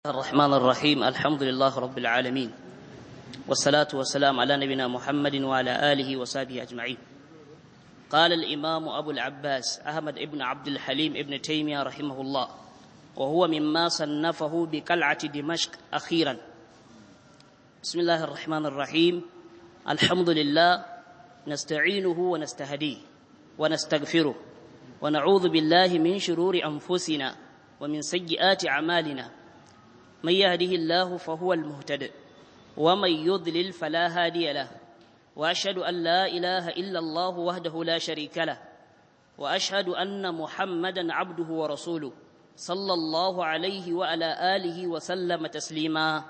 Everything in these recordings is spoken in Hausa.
الرحمن الرحيم الحمد لله رب العالمين والصلاة والسلام على نبينا محمد وعلى آله وصحبه أجمعين قال الإمام أبو العباس أحمد بن عبد الحليم ابن تيمية رحمه الله وهو مما صنفه بقلعة دمشق أخيرا بسم الله الرحمن الرحيم الحمد لله نستعينه ونستهديه ونستغفره ونعوذ بالله من شرور أنفسنا ومن سيئات أعمالنا من يهده الله فهو المهتد ومن يضلل فلا هادي له واشهد ان لا اله الا الله وحده لا شريك له واشهد ان محمدا عبده ورسوله صلى الله عليه وعلى اله وسلم تسليما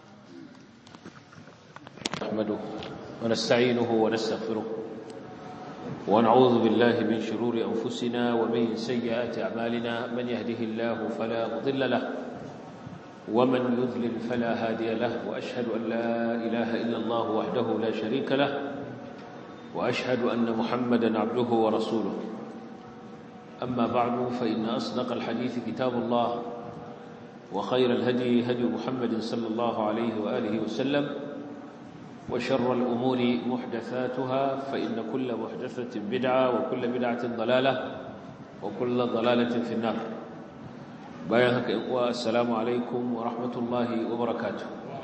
نحمده ونستعينه ونستغفره ونعوذ بالله من شرور انفسنا ومن سيئات اعمالنا من يهده الله فلا مضل له ومن يذلل فلا هادي له واشهد ان لا اله الا الله وحده لا شريك له واشهد ان محمدا عبده ورسوله اما بعد فان اصدق الحديث كتاب الله وخير الهدي هدي محمد صلى الله عليه واله وسلم وشر الامور محدثاتها فان كل محدثه بدعه وكل بدعه ضلاله وكل ضلاله في النار bayan haka in uwa assalamu alaikum wa rahmatullahi wa barakatuh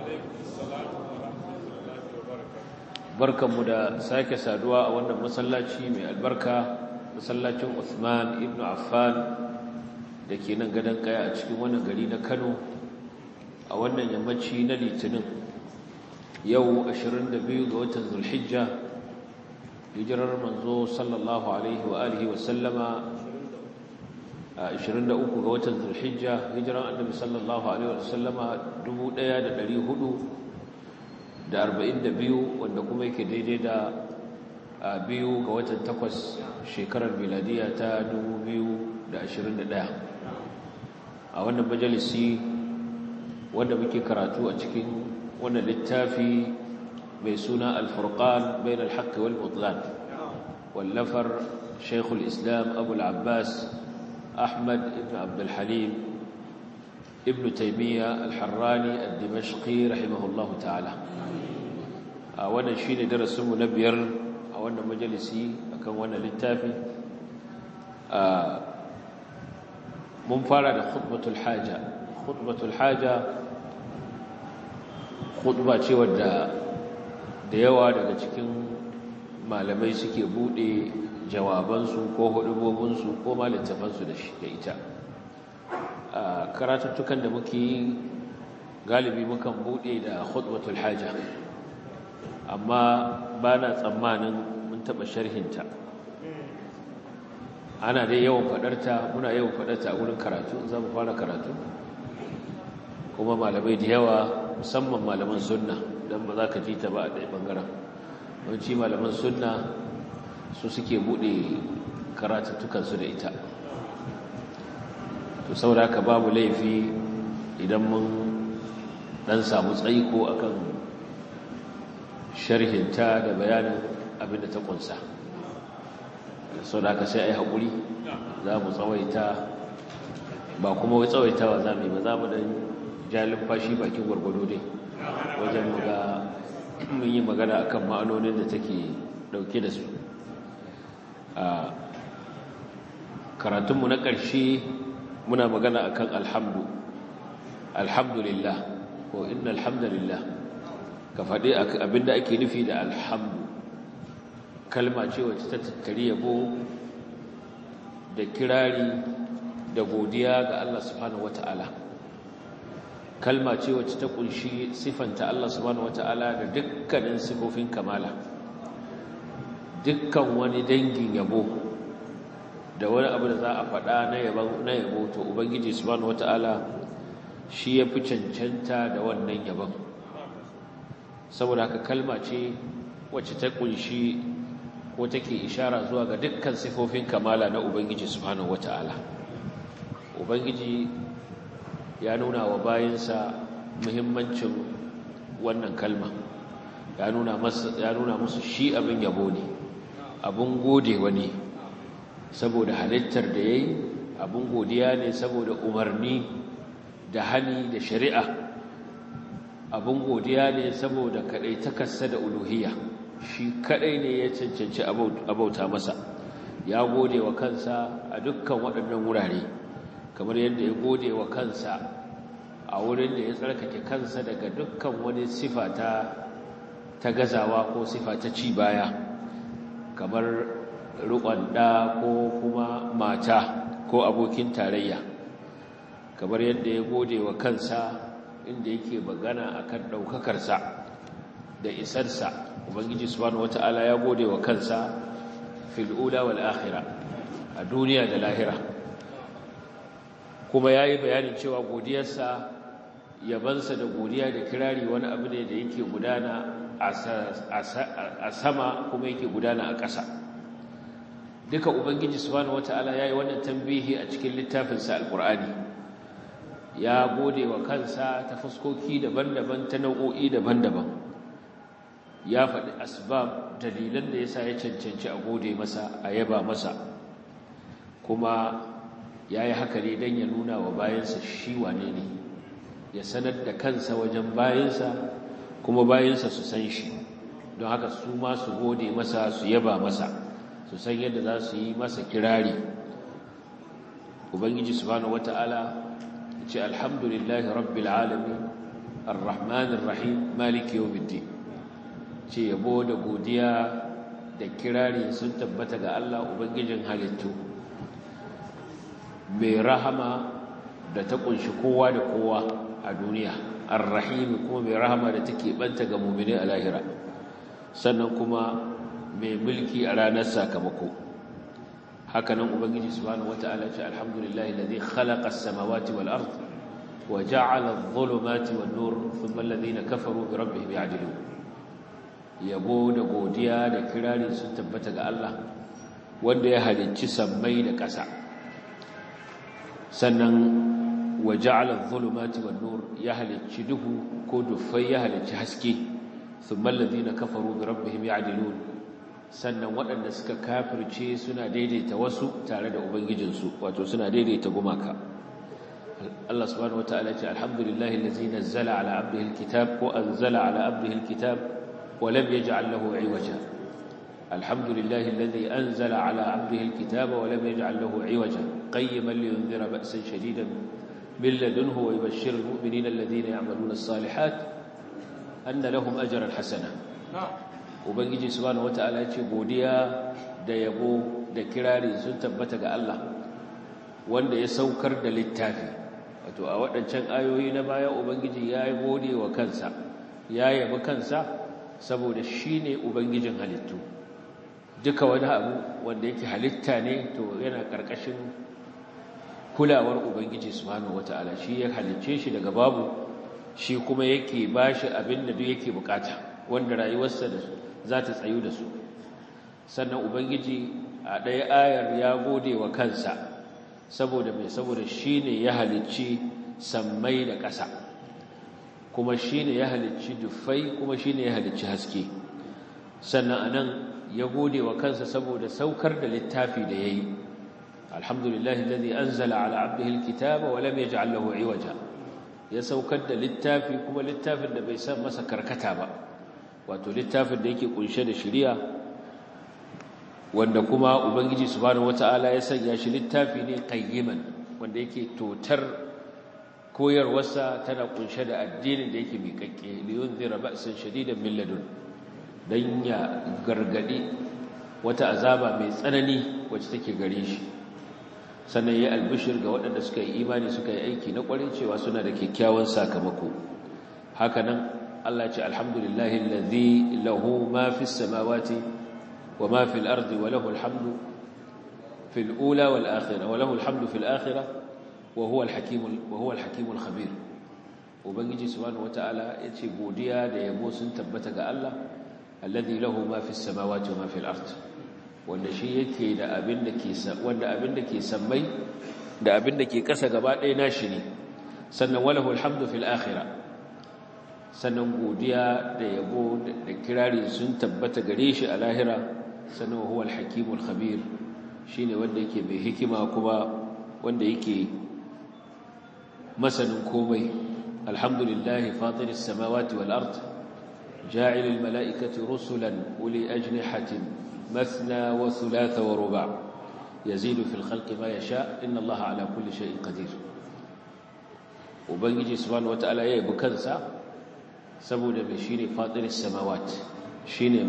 barkanmu da sake saduwa a wannan masallaci mai albarka masallacin Uthman ibn Affan da ke nan gadon kaya a cikin wannan gari na Kano a wannan yammaci na Litinin yau 22 ga watan Zulhijja hijirar manzo sallallahu alaihi wa alihi wa sallama 23 ga watan Zulhijja hijiran Annabi sallallahu alaihi wasallama 1442 wanda kuma yake daidai da biyu ga watan takwas shekarar miladiya ta 2021 a wannan majalisi wanda muke karatu a cikin wannan littafi mai suna al-furqan bain al-haqq wal butlan wallafar Sheikhul Islam Abu al-Abbas أحمد بن عبد الحليم ابن تيمية الحراني الدمشقي رحمه الله تعالى وانا شين درس منبير وانا مجلسي أكون وانا للتافي منفرد خطبة الحاجة خطبة الحاجة خطبة wadda da yawa daga cikin malamai suke bude jawabansu ko hudubobinsu ko ma littafansu da shi da ita a karatuttukan da muke yi galibi mukan bude da khutbatul haja amma ba na tsammanin mun taɓa sharhinta ana dai yawan faɗarta muna yawan faɗarta a wurin karatu za mu fara karatu kuma malamai da yawa musamman malaman sunna don ba za ka ji ta ba a ɗaya ɓangaren yawanci malaman sunna su suke bude karatuttukansu da ita to saboda haka babu laifi idan mun dan samu tsaiko akan sharhinta da bayanin abinda ta kunsa saboda haka sai ai hakuri za mu tsawaita ba kuma wai tsawaitawa za mu yi ba za mu dan jalin fashi bakin gwargwado dai wajen ga mun yi magana akan ma'anonin da take dauke da su a karatunmu na ƙarshe muna magana akan alhamdu alhamdulillah ko inna alhamdulillah ka faɗi abinda ake nufi da alhamdu kalma ce wacce ta tattari yabo da kirari da godiya ga Allah subhanahu wata'ala kalma ce wacce ta kunshi sifanta Allah subhanahu wata'ala da dukkanin sifofin kamala dukkan wani dangin yabo da wani abu da za a faɗa na yabo to ubangiji subhanahu wata'ala shi ya fi cancanta da wannan yabon saboda haka kalma ce wacce ta kunshi ko take ishara zuwa ga dukkan sifofin kamala na ubangiji subhanahu wata'ala ubangiji ya nuna wa bayansa muhimmancin wannan kalma ya nuna musu shi abin yabo ne abin gode wani saboda halittar da ya yi abin godiya ne saboda umarni da hali da shari'a abin godiya ne saboda kadai takarsa da uluhiyya shi kadai ne ya cancanci abauta masa ya gode wa kansa a dukkan waɗannan wurare kamar yadda ya gode wa kansa a wurin da ya tsarkake kansa daga dukkan wani sifa ta ta gazawa ko sifa ta ci baya kamar rukon ɗa ko kuma mata ko abokin tarayya kamar yadda ya gode wa kansa inda yake magana akan ɗaukakarsa da isarsa ubangiji subhanahu wata'ala ya gode wa kansa fil ula wal akhirah a duniya da lahira kuma yayi bayanin cewa godiyarsa yabansa da godiya da kirari wani abu ne da yake gudana a sama kuma yake gudana a ƙasa duka ubangiji subhanahu wata'ala yayi wannan tambihi a cikin littafinsa alqur'ani ya gode wa kansa ta fuskoki daban-daban ta nau'o'i daban-daban ya faɗi asbab dalilan da yasa ya cancanci a gode masa a yaba masa kuma ya yi haka ne don ya nuna wa bayansa shi wane ne ya sanar da kansa wajen bayansa kuma bayansa su san shi don haka su ma su gode masa su yaba masa su san yadda za su yi masa kirari ubangiji subhanahu wata'ala ya ce alhamdulillahi rabbil alamin arrahmanir rahim maliki yawmiddin ce yabo da godiya da kirari sun tabbata ga Allah ubangijin halittu mai rahama da ta kunshi kowa da kowa a duniya arrahim kuma mai rahama da take banta ga mu'mini a lahira sannan kuma mai mulki a ranar sakamako hakanan ubangiji subhanahu wata'ala ce alhamdulillahi alladhi khalaqa as-samawati wal ard wa ja'ala adh-dhulumati wan nur thumma alladhina kafaru bi rabbihim ya'dilun yabo da godiya da kirari sun tabbata ga Allah wanda ya halicci sammai da ƙasa sannan wa ja'ala adh-dhulumati wan nur ya halicci duhu ko dufai ya halicci haske thumma alladhina kafaru bi rabbihim ya'dilun sannan waɗanda suka kafirce suna daidaita wasu tare da ubangijinsu wato suna daidaita gumaka Allah subhanahu wataala ce alhamdulillahi allazi nazzala ala abdihi alkitab wa anzala ala abdihi alkitab wa lam yaj'al lahu 'iwaja alhamdulillahi allazi anzala ala abdihi alkitaba wa lam yaj'al lahu 'iwaja qayyiman liyunzira ba'san shadidan min ladunhu wa yubashshira almu'minina alladhina ya'maluna as-salihat anna lahum ajran hasana ubangiji subhanahu wataala ya ce godiya da yabo da kirari sun tabbata ga Allah wanda ya saukar da littafi wato a waɗancan ayoyi na baya ubangiji ya yi gode wa kansa ya yabi kansa saboda shi ne ubangijin halittu duka wani abu wanda yake halitta ne to yana ƙarƙashin kulawar ubangiji subhanahu wataala shi ya halicce shi daga babu shi kuma yake bashi abin da duk yake bukata wanda rayuwarsa da za ta tsayu da su sannan ubangiji a ɗaya ayar ya gode wa kansa saboda mai saboda shi ne ya halicci sammai da ƙasa kuma shi ne ya halicci dufai kuma shi ne ya halicci haske sannan a nan ya gode wa kansa saboda saukar da littafi da ya yi alhamdulillahi lalzi an zala ala abdihil kitaba wa lam yaj'al lahu iwaja ya saukar da littafi kuma littafin da bai san masa karkata ba wato littafin da yake kunshe da shari'a wanda kuma ubangiji subhanahu wataala ya sanya shi littafi ne qayyiman wanda yake totar koyarwarsa tana kunshe da addinin da yake miƙaƙƙe liyunzira ba'san shadidan min ladun dan ya gargadi wata azaba mai tsanani wacce take gare shi sannan ya albishir ga waɗanda suka yi imani suka yi aiki na ƙwarin cewa suna da kyakkyawan sakamako hakanan Allah ce alhamdulillahi alladhi lahu ma fis samawati wa ma fil ardi wa lahu alhamdu fil ula wal akhirah wa lahu alhamdu fil akhirah wa huwa alhakim wa huwa alhakim alkhabir ubangiji subhanahu wataala yace godiya da yabo sun tabbata ga Allah alladhi lahu ma fis samawati wa ma fil ardi wanda shi yake da abin da ke wanda abin da ke sammai da abin da ke kasa gaba ɗaya nashi ne sannan walahu alhamdu fil akhirah sannan godiya da yabo da kirari sun tabbata gare shi a lahira sannan huwa al-hakimul khabir shine wanda yake mai hikima kuma wanda yake masanin komai alhamdulillahi fatiris samawati wal ard ja'ilil mala'ikati rusulan uli ajnihatin mathna wa thulatha wa ruba' yazidu fil khalqi ma yasha inna allaha ala kulli shay'in qadir ubangiji subhanahu wata'ala ya yabi kansa saboda mai shine fatiris samawat shine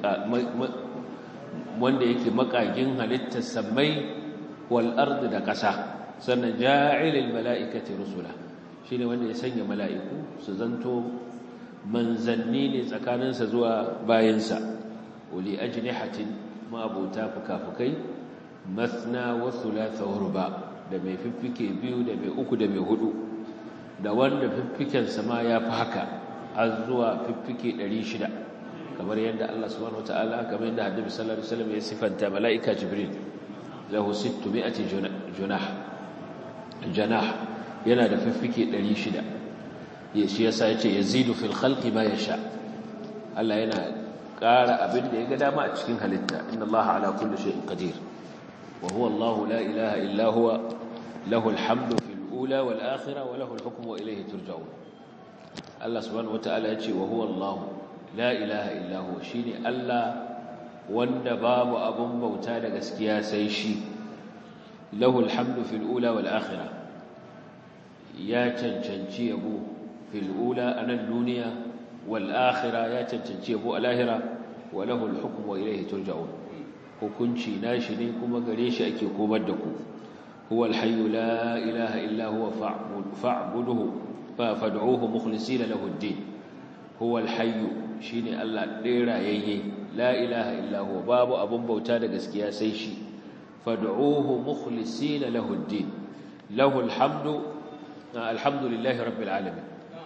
wanda yake makagin halittar samai wal ardi da ƙasa sannan ja'ilil mala'ikati rusula shine wanda ya sanya mala'iku su zanto manzanni ne tsakaninsa zuwa bayansa uli ajnihatin ma abota fukafukai mathna wa thulatha wa ruba da mai fiffike biyu da mai uku da mai hudu da wanda fiffiken sama ya fi haka har zuwa fiffike 600 kamar yadda Allah subhanahu wataala kamar yadda Hadisi sallallahu alaihi wasallam ya sifanta malaika Jibril lahu 600 junah janah yana da fiffike 600 shi yasa yace yazidu fil khalqi ma yasha Allah yana ƙara abin da ya ga dama a cikin halitta inna Allah ala kulli shay'in qadir wa huwa Allah la ilaha illa huwa lahu alhamdu fil ula wal akhirah wa lahu alhukmu wa ilayhi turja'un Allah subhanahu wataala yace wa huwa Allah la ilaha illa huwa shine Allah wanda babu abun bauta da gaskiya sai shi lahu alhamdu fil ula wal akhirah ya cancanci yabo fil ula anan duniya wal akhirah ya cancanci yabo a lahira wa lahu al hukmu wa ilayhi turja'un hukunci nashi ne kuma gare shi ake komar da ku huwa al hayyu la ilaha illa huwa fa'buduhu fad'uhu mukhlisina lahu ad-din huwa al hayyu shine Allah ɗaya rayayye la ilaha illa huwa babu abun bauta da gaskiya sai shi fad'uhu mukhlisina lahu ad-din lahu al-hamdu alhamdulillahi rabbil alamin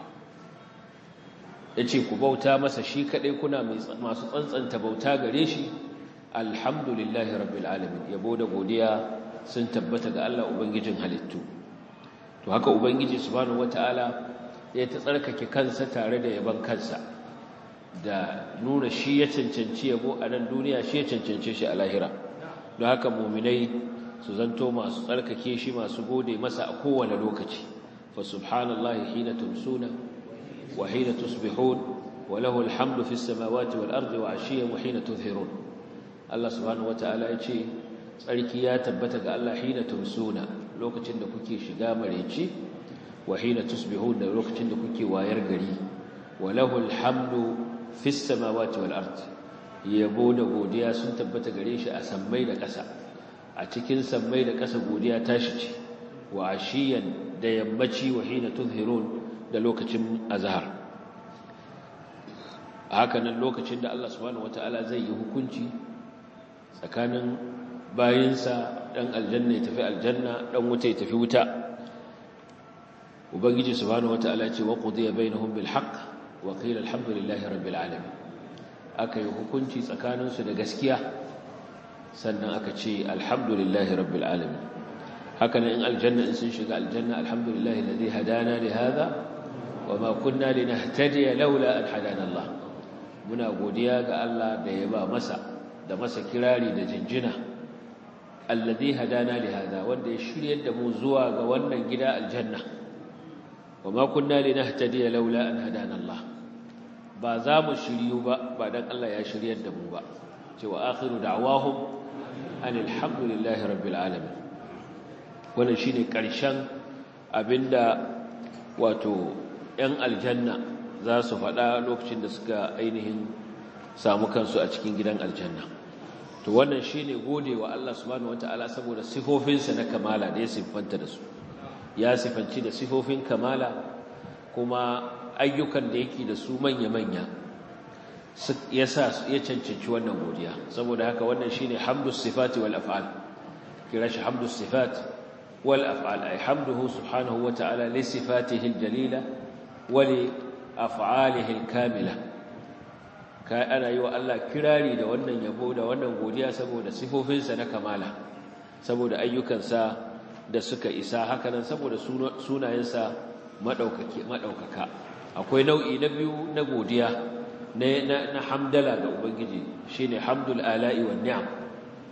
yace ku bauta masa shi kadai kuna masu tsantsanta bauta gare shi alhamdulillahi rabbil alamin yabo da godiya sun tabbata ga Allah ubangijin halittu to haka ubangiji subhanahu wataala ya ta tsarkake kansa tare da yaban kansa da nuna shi ya cancanci yabo a nan duniya shi ya cancance shi a lahira don haka muminai su zanto masu tsarkake shi masu gode masa a kowane lokaci fa subhanallahi hina tumsuna wa hina tusbihun wa lahu alhamdu fis samawati wal ardi wa ashiyan wa hina tudhhirun Allah subhanahu wataala ya ce tsarki ya tabbata ga Allah hina tumsuna lokacin da kuke shiga mareci wa hina tusbihun da lokacin da kuke wayar gari wa lahu alhamdu fis samawati wal ardi yabo da godiya sun tabbata gare shi a sammai da ƙasa a cikin sammai da ƙasa godiya tashi ce wa ashiyan da yammaci wa hina tuzhirun da lokacin azhar haka nan lokacin da Allah subhanahu wataala zai yi hukunci tsakanin bayinsa dan aljanna ya tafi aljanna dan wuta ya tafi wuta ubangiji subhanahu wataala ce wa qudiya bainahum bil haqq wa qila alhamdulillahi rabbil alamin aka yi hukunci tsakaninsu da gaskiya sannan aka ce alhamdulillahi rabbil alamin haka nan in aljanna in sun shiga aljanna alhamdulillahi alladhi hadana li hadha wa ma kunna linahtadiya laula an hadana Allah muna godiya ga Allah da ya ba masa da masa kirari da jinjina alladhi hadana li hadha wanda ya shiryar da mu zuwa ga wannan gida aljanna wa ma kunna linahtadiya laula an hadana Allah ba za mu shiryu ba ba dan Allah ya shiryar da mu ba cewa akhiru da'wahum anil hamdulillahi rabbil alamin wannan shine karshen abinda wato ɗan aljanna za su faɗa lokacin da suka ainihin samu kansu a cikin gidan aljanna to wannan shine godewa Allah subhanahu wataala saboda sifofinsa na kamala da ya siffanta da su ya sifanci da sifofin kamala kuma ayyukan da yake da su manya-manya ya sa ya cancanci wannan godiya saboda haka wannan shine hamdus sifati wal af'al kira shi hamdus sifat wal af'al ay hamduhu subhanahu wa ta'ala li sifatihi al jalila wa li af'alihi al kamila kai ana yi wa Allah kirari da wannan yabo da wannan godiya saboda sifofinsa na kamala saboda ayyukansa da suka isa hakanan saboda sunayensa madaukaka akwai nau'i na biyu na godiya na hamdala ga ubangiji shine hamdul ala'i wan ni'am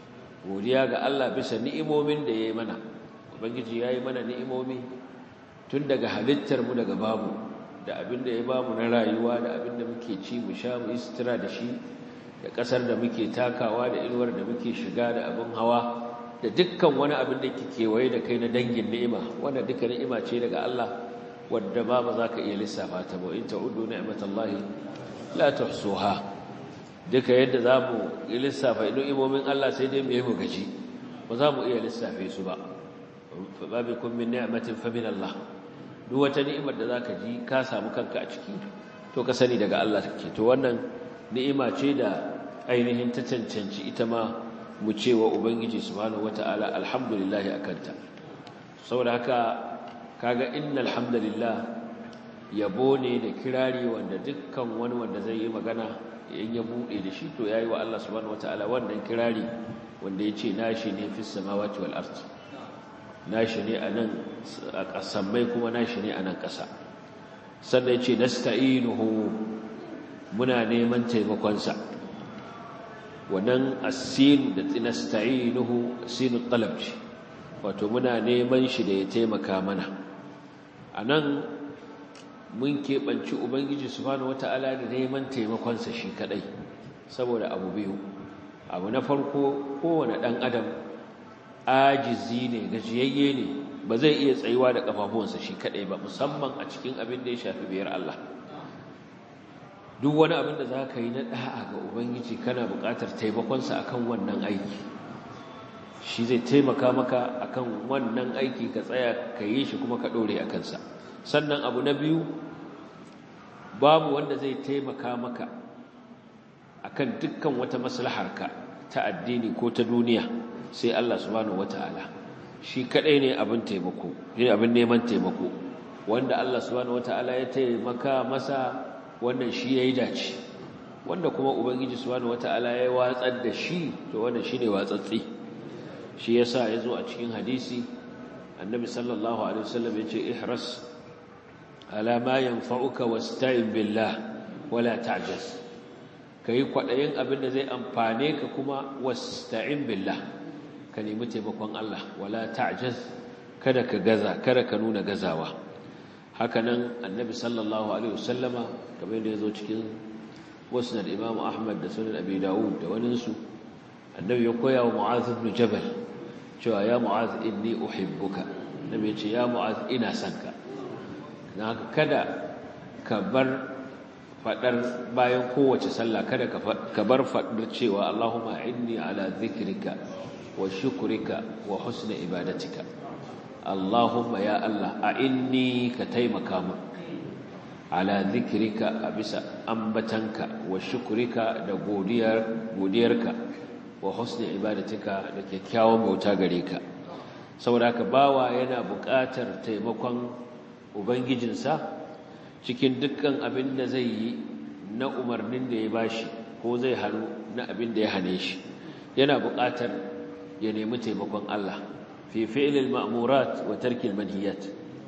godiya ga Allah bisa ni'imomin da yayi mana ubangiji yayi mana ni'imomi tun daga halittar mu daga babu da abinda ya bamu na rayuwa da abinda muke ci mu sha mu istira da shi da kasar da muke takawa da inuwar da muke shiga da abin hawa da dukkan wani abin da ke kewaye da kai na dangin ni'ima wanda duka ni'ima ce daga Allah wadda ba ba za ka iya lissafa ta ba in ta'uddu ni'matallahi la tuhsuha duka yadda za mu yi lissafa ni'imomin Allah sai dai mu yi mu gaji ba za mu iya lissafe su ba fa babikum min ni'matin fa min Allah duk wata ni'imar da zaka ji ka samu kanka a ciki to ka sani daga Allah take to wannan ni'ima ce da ainihin ta cancanci ita ma mu ce wa ubangiji subhanahu wata'ala alhamdulillah akanta saboda haka kaga innal hamdalillah yabo ne da kirari wanda dukkan wani wanda zai yi magana in ya bude da shi to yayi wa Allah subhanahu wata'ala wannan kirari wanda yace nashi ne fis samawati wal ard nashi ne anan a kasammai kuma nashi ne anan kasa sannan yace nasta'inuhu muna neman taimakon sa wannan asin da nasta'inuhu sinu talab ce wato muna neman shi da ya taimaka mana anan mun keɓanci ubangiji subhanahu wata'ala da neman taimakonsa shi kadai saboda abu biyu abu na farko kowane ɗan adam ajizi ne gajiyayye ne ba zai iya tsayuwa da ƙafafuwansa shi kadai ba musamman a cikin abin da ya shafi biyar Allah duk wani abin da za ka yi na ɗa'a ga ubangiji kana buƙatar taimakonsa akan wannan aiki shi zai taimaka maka akan wannan aiki ka tsaya ka yi shi kuma ka ɗore a kansa sannan abu na biyu babu wanda zai taimaka maka akan dukkan wata maslaharka ta addini ko ta duniya sai Allah subhanahu wata'ala shi kadai ne abin taimako ne abin neman taimako wanda Allah subhanahu wata'ala ya taimaka masa wannan shi yayi dace wanda kuma ubangiji subhanahu wata'ala ya watsar da shi to wannan shine watsatsi shi yasa yazo a cikin hadisi annabi sallallahu alaihi wasallam yace ihras ala ma yanfa'uka wasta'in billah wala ta'jaz kai kwadayin abin da zai amfane ka kuma wasta'in billah ka nemi taimakon Allah wala ta'jaz kada ka gaza kada ka nuna gazawa hakanan annabi sallallahu alaihi wasallama kamar yadda yazo cikin musnad imam ahmad da sunan abi daud da waninsu annabi ya koya wa mu'adh ibn jabal cewa ya mu'adh inni uhibbuka annabi ya ce ya mu'adh ina son ka na haka kada ka bar fadar bayan kowace sallah kada ka bar fadar cewa Allahumma inni ala dhikrika wa shukrika wa husni ibadatika Allahumma ya Allah a inni ka taimaka mu ala dhikrika a bisa ambatanka wa shukrika da godiyar godiyarka wa husni ibadatika da kyakkyawan bauta gare ka saboda haka bawa yana buƙatar taimakon ubangijinsa cikin dukkan abin da zai yi na umarnin da ya bashi ko zai hannu na abin da ya hane shi yana buƙatar ya nemi taimakon Allah fi fi'lil ma'murat wa tarkil manhiyat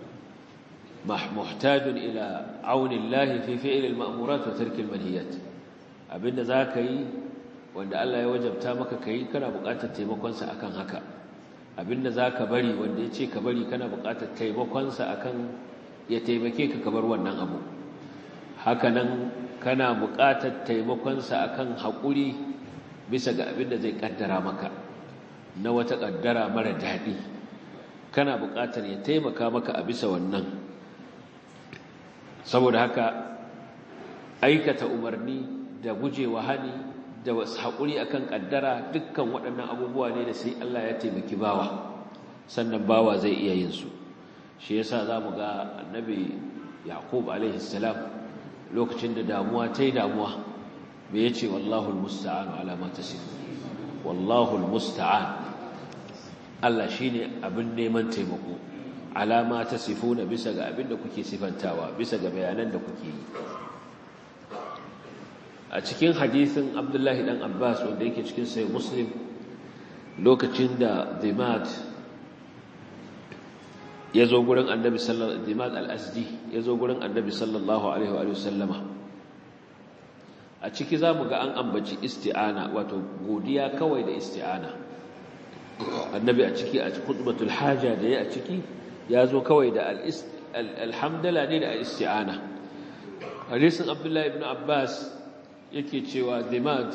muhtajun ila auni Allah fi fi'lil ma'murat wa tarkil manhiyat abinda zaka yi wanda Allah ya wajabta maka kai kana buƙatar taimakon sa akan haka abinda zaka bari wanda ya ce ka bari kana buƙatar taimakon sa akan ya taimake ka kabar wannan abu hakanan kana buƙatar taimakonsa akan haƙuri bisa ga abin da zai ƙaddara maka na wata ƙaddara mara daɗi kana buƙatar ya taimaka maka a bisa wannan saboda haka aikata umarni da gujewa hani da haƙuri akan ƙaddara dukkan waɗannan abubuwa ne da sai Allah ya taimaki bawa sannan bawa zai iya yin su shi yasa zamu ga annabi yaqub alaihi salam lokacin da damuwa tai damuwa me yace wallahu almusta'an ala ma tasif wallahu almusta'an Allah shine abin neman taimako ala ma tasifuna bisa ga abin da kuke sifantawa bisa ga bayanan da kuke yi a cikin hadisin Abdullahi dan Abbas wanda yake cikin sahih Muslim lokacin da Dimad ya zo gurin annabi sallallahu alaihi al-asdi ya zo gurin annabi sallallahu alaihi wa sallama a ciki zamu ga an ambaci isti'ana wato godiya kawai da isti'ana annabi a ciki a khutbatul haja da ya a ciki ya zo kawai da alhamdala ne da isti'ana hadisin abdullahi ibn abbas yake cewa dimad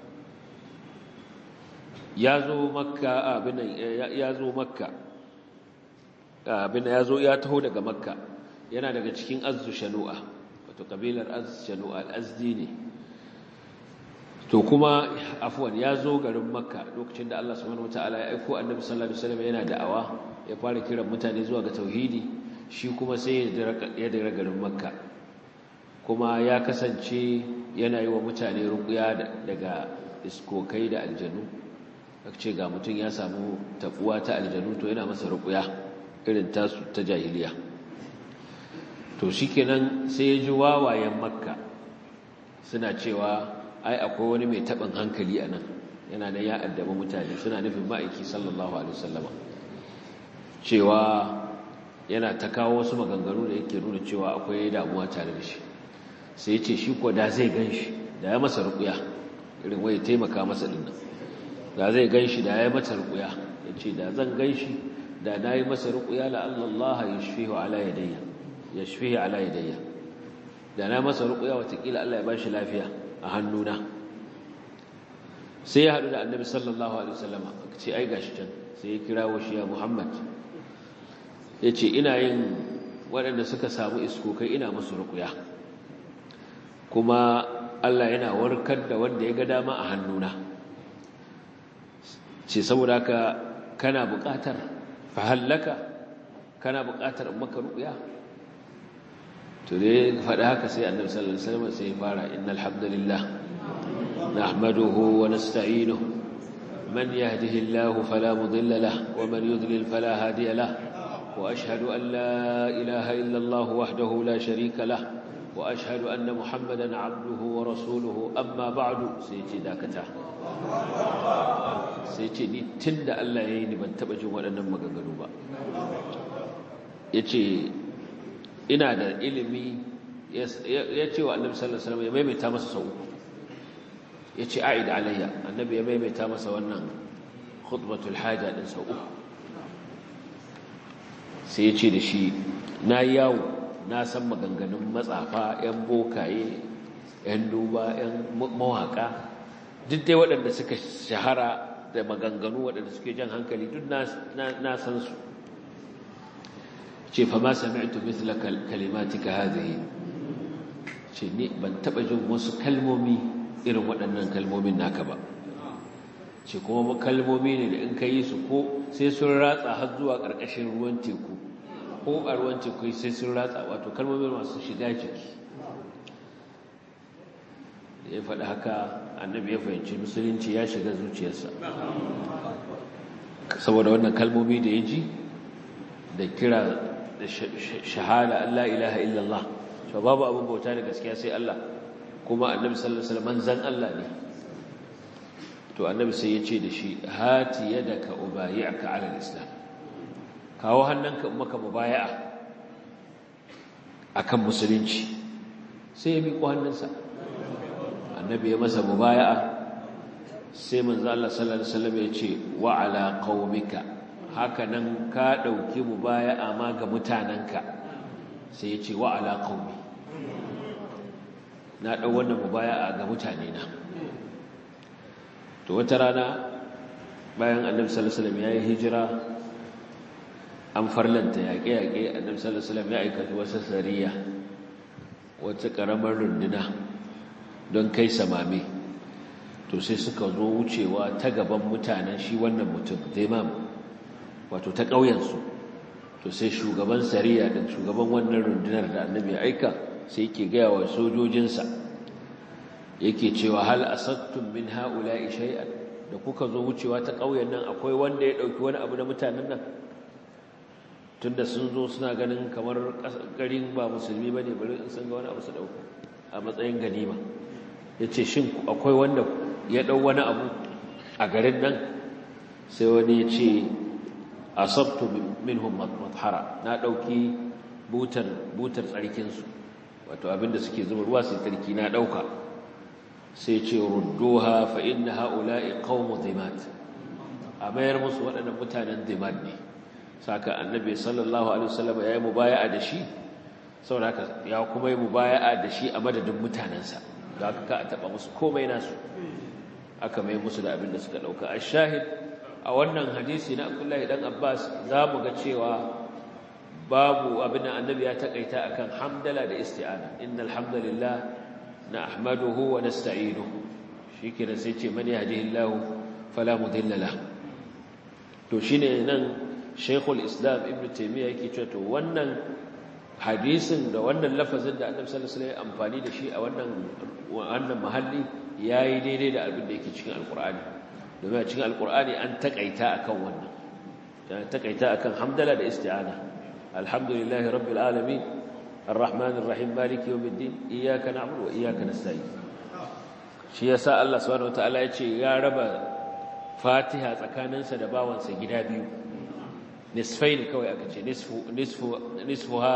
ya zo makka abin ya zo makka abin ya zo ya taho daga makka yana daga cikin azzu shanu'a wato kabilar azzu shanu'a al-azdi ne to kuma afwan ya zo garin makka lokacin da Allah subhanahu wataala ya aiko annabi sallallahu alaihi wasallam yana da'awa ya fara kiran mutane zuwa ga tauhidi shi kuma sai ya dira garin makka kuma ya kasance yana yi wa mutane ruqya daga iskokai da aljanu ce ga mutum ya samu tabuwa ta aljanu to yana masa ruqya irin tasu ta jahiliya to shikenan sai ya ji wawayen makka suna cewa ai akwai wani mai taɓin hankali a nan yana nan ya addaba mutane suna nufin ma'aiki sallallahu alaihi wasallama cewa yana ta kawo wasu maganganu da yake nuna cewa akwai damuwa tare da shi sai ce shi ko da zai gan shi da ya masa rukuya irin wai taimaka masa din nan da zai gan shi da ya masa rukuya ya ce da zan gan shi da na yi masa rukuya la'allallah ya shafihu ala yadayya ya shafihu ala yadayya da na masa rukuya watakila Allah ya ba shi lafiya a hannuna sai ya haɗu da annabi sallallahu alaihi wasallama ce ai gashi can sai ya kira shi ya muhammad ya ce ina yin waɗanda suka samu iskokai ina musu rukuya kuma Allah yana warkar da wanda ya ga dama a hannuna ce saboda haka kana buƙatar fahallaka kana buƙatar maka rukuya to dai faɗa haka sai annabi sallallahu alaihi wasallam sai ya fara innal hamdalillah nahmaduhu wa nasta'inuhu man yahdihillahu fala mudilla lahu wa man yudlil fala hadiya lahu wa ashhadu an la ilaha illa Allah wahdahu la sharika lahu wa ashhadu anna muhammadan abduhu wa rasuluhu amma ba'du sai ce dakata sai ce ni tunda Allah yayi ni ban taba jin waɗannan maganganu ba yace ina da ilimi ya ce wa annabi sallallahu alaihi wasallam ya maimaita masa sau uku ya ce a'id alayya annabi ya maimaita masa wannan khutbatul haja din sau uku sai ya ce da shi na yawo na san maganganun matsafa yan bokaye yan duba yan mawaka duk dai waɗanda suka shahara da maganganu waɗanda suke jan hankali duk na san su ce fa ma sami'tu mithla kalimatika hadhihi ce ni ban taba jin wasu kalmomi irin waɗannan kalmomin naka ba ce kuma kalmomi ne da in ka yi su ko sai sun ratsa har zuwa ƙarƙashin ruwan teku ko a ruwan teku sai sun ratsa wato kalmomi masu shiga jiki da ya faɗi haka annabi ya fahimci musulunci ya shiga zuciyarsa saboda wannan kalmomi da ya ji da kira da shahada Allah ilaha illallah to babu abin bauta da gaskiya sai Allah kuma annabi sallallahu alaihi wasallam manzon Allah ne to annabi sai ya ce da shi hati yadaka ubayi'aka ala alislam kawo hannunka in maka mubaya'a akan musulunci sai ya miƙo hannunsa annabi ya masa mubaya'a sai manzo Allah sallallahu alaihi wasallam ya ce wa ala qaumika haka nan ka dauki mubaya'a ma ga mutananka sai ya ce wa ala qaumi na dau wannan mubaya'a ga mutane na to wata rana bayan annabi sallallahu alaihi wasallam ya yi hijira an farlanta yaƙe-yaƙe annabi sallallahu alaihi wasallam ya aikata wasa sariya wata ƙaramar runduna don kai samame to sai suka zo wucewa ta gaban mutanen shi wannan mutum zaimam wato ta ƙauyensu to sai shugaban sariya din shugaban wannan rundunar da annabi ya aika sai yake gaya wa sojojinsa yake cewa hal asattum min ha'ula'i shay'an da kuka zo wucewa ta ƙauyen nan akwai wanda ya ɗauki wani abu na mutanen nan tunda sun zo suna ganin kamar garin ba musulmi ba ne bari in sun ga wani abu su ɗauko a matsayin ganima ya ce shin akwai wanda ya ɗau wani abu a garin nan sai wani ya ce asabtu minhum mathara na ɗauki butar butar tsarkinsu wato abinda suke zuba ruwa sai tsarki na ɗauka sai ce rudduha fa inna haula'i qaumu dhimat a mayar musu waɗannan mutanen dhimat ne saka annabi sallallahu alaihi wasallam ya yi mubaya'a da shi saboda haka ya kuma yi mubaya'a da shi a madadin mutanensa da aka ka a taɓa musu komai nasu aka mai musu da abin da suka ɗauka a shahid a wannan hadisi na abdullahi dan abbas za mu ga cewa babu abin da annabi ya taƙaita akan hamdala da isti'ana innal hamdalillah na ahmaduhu wa nasta'inuhu shikenan sai ce man yahdihillahu fala mudilla lahu to shine nan Sheikhul Islam Ibn Taymiyyah yake cewa to wannan hadisin da wannan lafazin da Annabi sallallahu alaihi wasallam amfani da shi a wannan wannan mahalli yayi daidai da abin da yake cikin Alkur'ani domin a cikin Alkur'ani an takaita akan wannan an takaita akan hamdala da isti'ana alhamdulillahi rabbil alamin arrahmanir rahim maliki yawmiddin iyyaka na'budu wa iyyaka nasta'in shi yasa Allah subhanahu wataala ya ce ya raba Fatiha tsakaninsa da bawansa gida biyu nisfai ne kawai aka ce nisfuha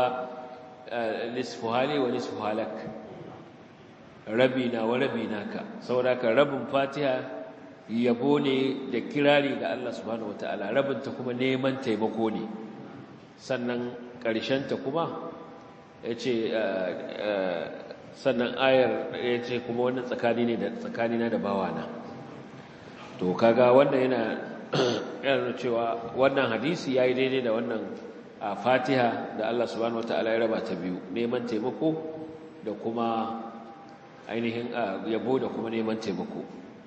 li wa nisfu halak rabi na wa rabi naka saboda ka rabin fatiha yabo ne da kirari ga Allah subhanahu wataala rabin ta kuma neman taimako ne sannan ƙarshen ta kuma yace sannan ayar yace kuma wannan tsakani ne da tsakanina da bawana to kaga wannan yana yana cewa wannan hadisi yayi daidai da wannan a Fatiha da Allah subhanahu wataala ya raba ta biyu neman taimako da kuma ainihin yabo da kuma neman taimako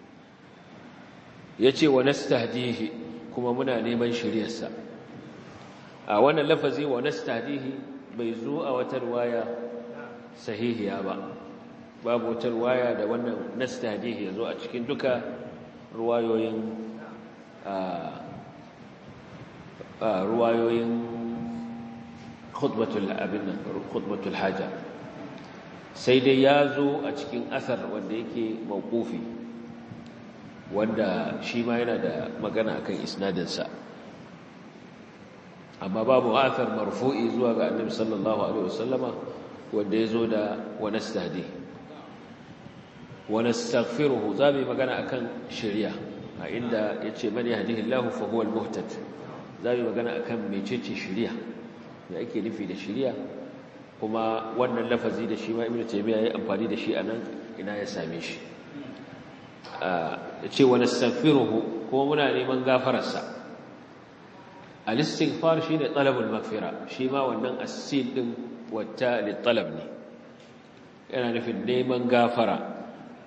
yace wa nastahdihi kuma muna neman shiriyarsa a wannan lafazi wa nastahdihi bai zo a wata riwaya sahihiya ba babu wata riwaya da wannan nastahdihi yazo a cikin duka ruwayoyin ruwayoyin khutbatul abin nan khutbatul haja sai dai ya zo a cikin asar wanda yake mawqufi wanda shi ma yana da magana akan isnadinsa amma babu athar marfu'i zuwa ga annabi sallallahu alaihi wasallama wanda ya zo da wa nastahdi wa nastaghfiruhu zabi magana akan shari'a a inda yace man yahdihillahu fa huwa al-muhtad zabi magana akan mecece shari'a da ake nufi da shari'a kuma wannan lafazi da shi ma ibnu taymiya yayi amfani da shi anan ina ya same shi yace wa nastaghfiruhu kuma muna neman gafararsa al-istighfar shine talabul maghfira shi ma wannan as-sin din wata li talab ne yana nufin neman gafara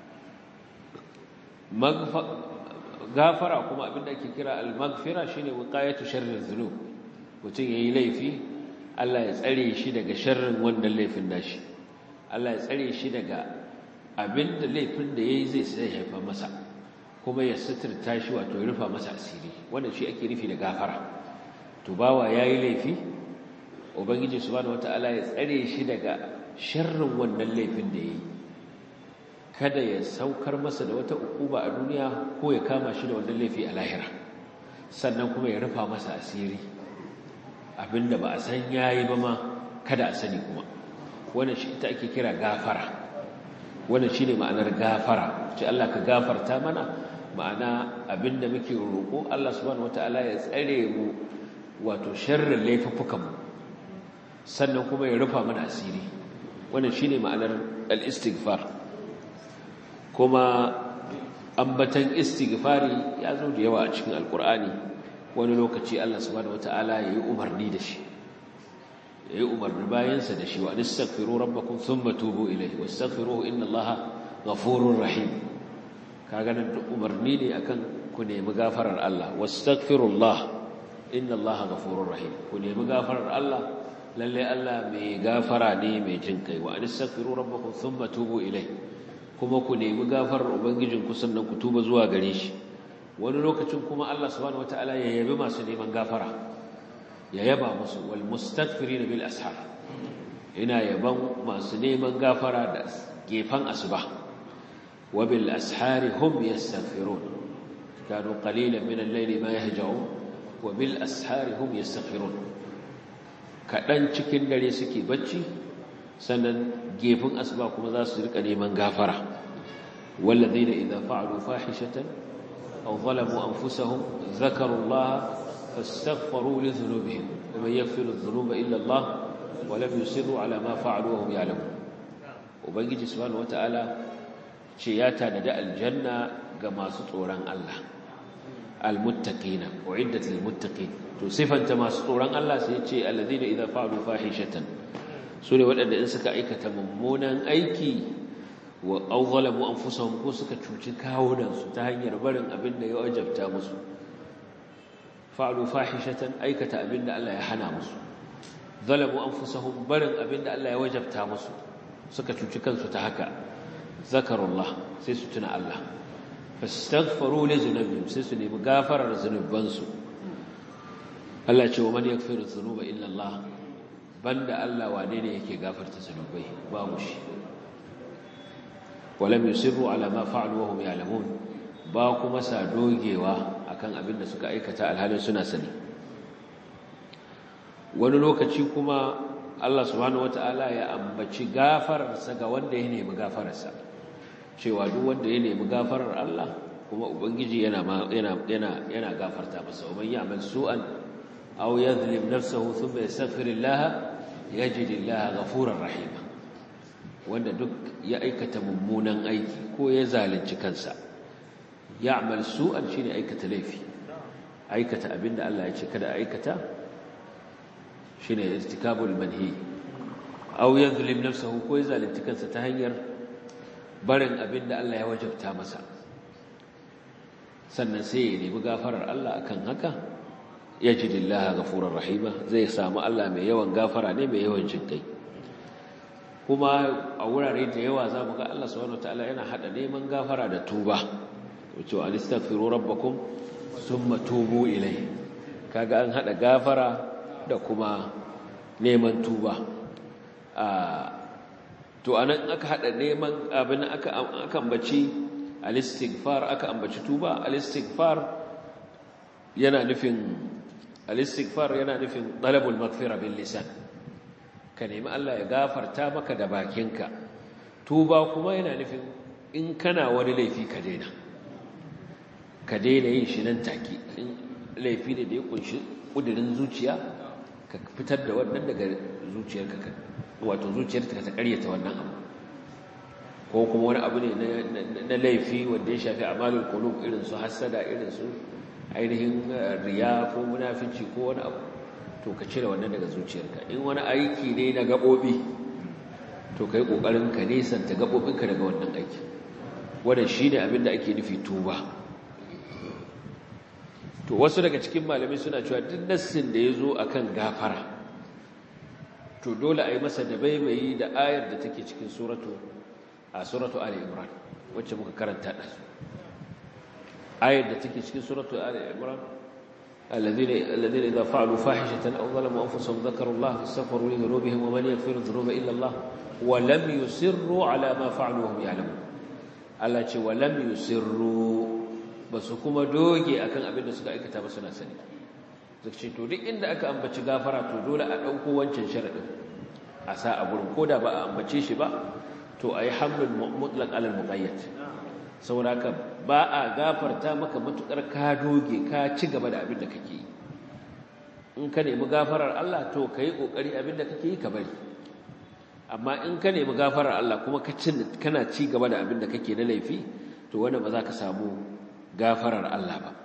gafara kuma abinda ake kira al-maghfira shine wiqayatu sharri dhunub mutum yayi laifi Allah ya tsare shi daga sharrin wannan laifin nashi Allah ya tsare shi daga abinda laifin da yayi zai sai haifa masa kuma ya suturta shi wato ya rufa masa asiri wannan shi ake nufi da gafara to bawa yayi laifi ubangiji subhanahu wataala ya tsare shi daga sharrin wannan laifin da yayi kada ya saukar masa da wata ukuba a duniya ko ya kama shi da wannan laifi a lahira sannan kuma ya rufa masa asiri abinda ba a san yayi ba ma kada a sani kuma wannan shi ita ake kira gafara wannan shine ma'anar gafara ce Allah ka gafarta mana ma'ana abinda muke roƙo Allah subhanahu wataala ya tsare mu wato sharrin laifuffukan mu sannan kuma ya rufa mana asiri wannan shine ma'anar al-istighfar kuma ambatan istighfari ya zo da yawa a cikin alkur'ani wani lokaci Allah subhanahu wataala yayi umarni da shi yayi umarni bayansa da shi wa astaghfiru rabbakum thumma tubu ilayhi wastaghfiruhu innallaha ghafurur rahim kaga nan umarni ne akan ku nemi gafarar Allah wastaghfirullah innallaha ghafurur rahim ku nemi gafarar Allah lalle Allah mai gafara ne mai jin kai wa astaghfiru rabbakum thumma tubu ilayhi kuma ku nemi gafarar ubangijinku sannan ku tuba zuwa gare shi wani lokacin kuma Allah subhanahu wataala ya yabi masu neman gafara ya yaba musu wal mustaghfirin bil ashar ina yaban masu neman gafara da gefan asuba wa bil ashari hum yastaghfirun kanu qalilan min al-layli ma yahja'un wa bil ashari hum yastaghfirun kadan cikin dare suke bacci sannan gefin asuba kuma za su rika neman gafara walladheena idza fa'alu fahishatan aw zalamu anfusahum dhakaru Allah fastaghfaru li dhunubihim wa man yaghfiru dhunuba illa Allah wa lam yusirru ala ma fa'alu wa hum ya'lamun ubangiji subhanahu wata'ala ce ya tanada aljanna ga masu tsoron Allah almuttaqina uiddat lilmuttaqin to sifanta masu tsoron Allah sai ce alladhina idza fa'alu fahishatan sune waɗanda in suka aikata mummunan aiki wa aw zalamu anfusahum ko suka cuci kawunan su ta hanyar barin abin da ya wajabta musu fa'alu fahishatan aikata abin da Allah ya hana musu zalamu anfusahum barin abin da Allah ya wajabta musu suka cuci kansu ta haka zakarullah sai su tuna Allah fastaghfaru li zunubihim sai su nemi gafarar zunubansu Allah ce wa man yaghfiru dhunuba illa Allah banda Allah wane ne yake gafarta zunubai babu shi walam yusirru ala ma fa'alu wa hum ya'lamun ba kuma sa dogewa akan abin da suka aikata alhalin suna sani wani lokaci kuma Allah subhanahu wataala ya ambaci gafararsa ga wanda ya nemi gafararsa cewa duk wanda ya nemi gafarar Allah kuma ubangiji yana yana yana yana gafarta masa wa man ya'mal su'an aw yadhlim nafsahu thumma yastaghfirullah yajidillah ghafurar rahima wanda duk ya aikata mummunan aiki ko ya zalunci kansa ya'mal su'an shine aikata laifi aikata abinda Allah ya ce kada aikata shine irtikabul manhi aw yadhlim nafsahu ko ya zalunci kansa ta hanyar barin abin da Allah ya wajabta masa sannan sai ya nemi gafarar Allah akan haka yajidillaha ghafurur rahima zai samu Allah mai yawan gafara ne mai yawan jinkai kuma a wurare da yawa za mu ga Allah subhanahu wataala yana hada neman gafara da tuba wato anistaghfiru rabbakum thumma tubu ilai kaga an hada gafara da kuma neman tuba a to anan aka hada neman abin aka aka ambaci al-istighfar aka ambaci tuba al-istighfar yana nufin al-istighfar yana nufin talabul maghfira bil lisan ka nemi Allah ya gafarta maka da bakinka tuba kuma yana nufin in kana wani laifi ka daina ka daina yin shi nan take in laifi ne da ya kunshi kudirin zuciya ka fitar da wannan daga zuciyarka ka wato zuciyarka ta karyata wannan abu ko kuma wani abu ne na laifi wanda ya shafi amalul qulub irin su hasada irin su ainihin riya ko munafici ko wani abu to ka cire wannan daga zuciyarka in wani aiki ne na gabobi to kai kokarin ka nesanta gabobinka daga wannan aiki wannan shine abin da ake nufi tuba to wasu daga cikin malamai suna cewa duk nassin da yazo akan gafara to dole a yi masa da baibayi da ayar da take cikin suratu a suratu ali imran wacce muka karanta da su ayar da take cikin suratu ali imran الذين الذين اذا فعلوا فاحشه او ظلموا انفسهم ذكروا الله فاستغفروا لذنوبهم ومن يغفر الذنوب الا الله ولم يصروا على ما فعلوا وهم يعلمون Allah ce walam yusirru basu kuma doge akan abin da suka aikata ba suna sani zai ce to duk inda aka ambaci gafara to dole a dauko wancan sharadin a sa a gurin koda ba a ambace shi ba to ayi hamlul mutlaq alal muqayyad saboda haka ba a gafarta maka matukar ka doge ka ci gaba da abin da kake yi in ka nemi gafarar Allah to kai kokari abin da kake yi ka bari amma in ka nemi gafarar Allah kuma ka kana ci gaba da abin da kake na laifi to wanda ba za ka samu gafarar Allah ba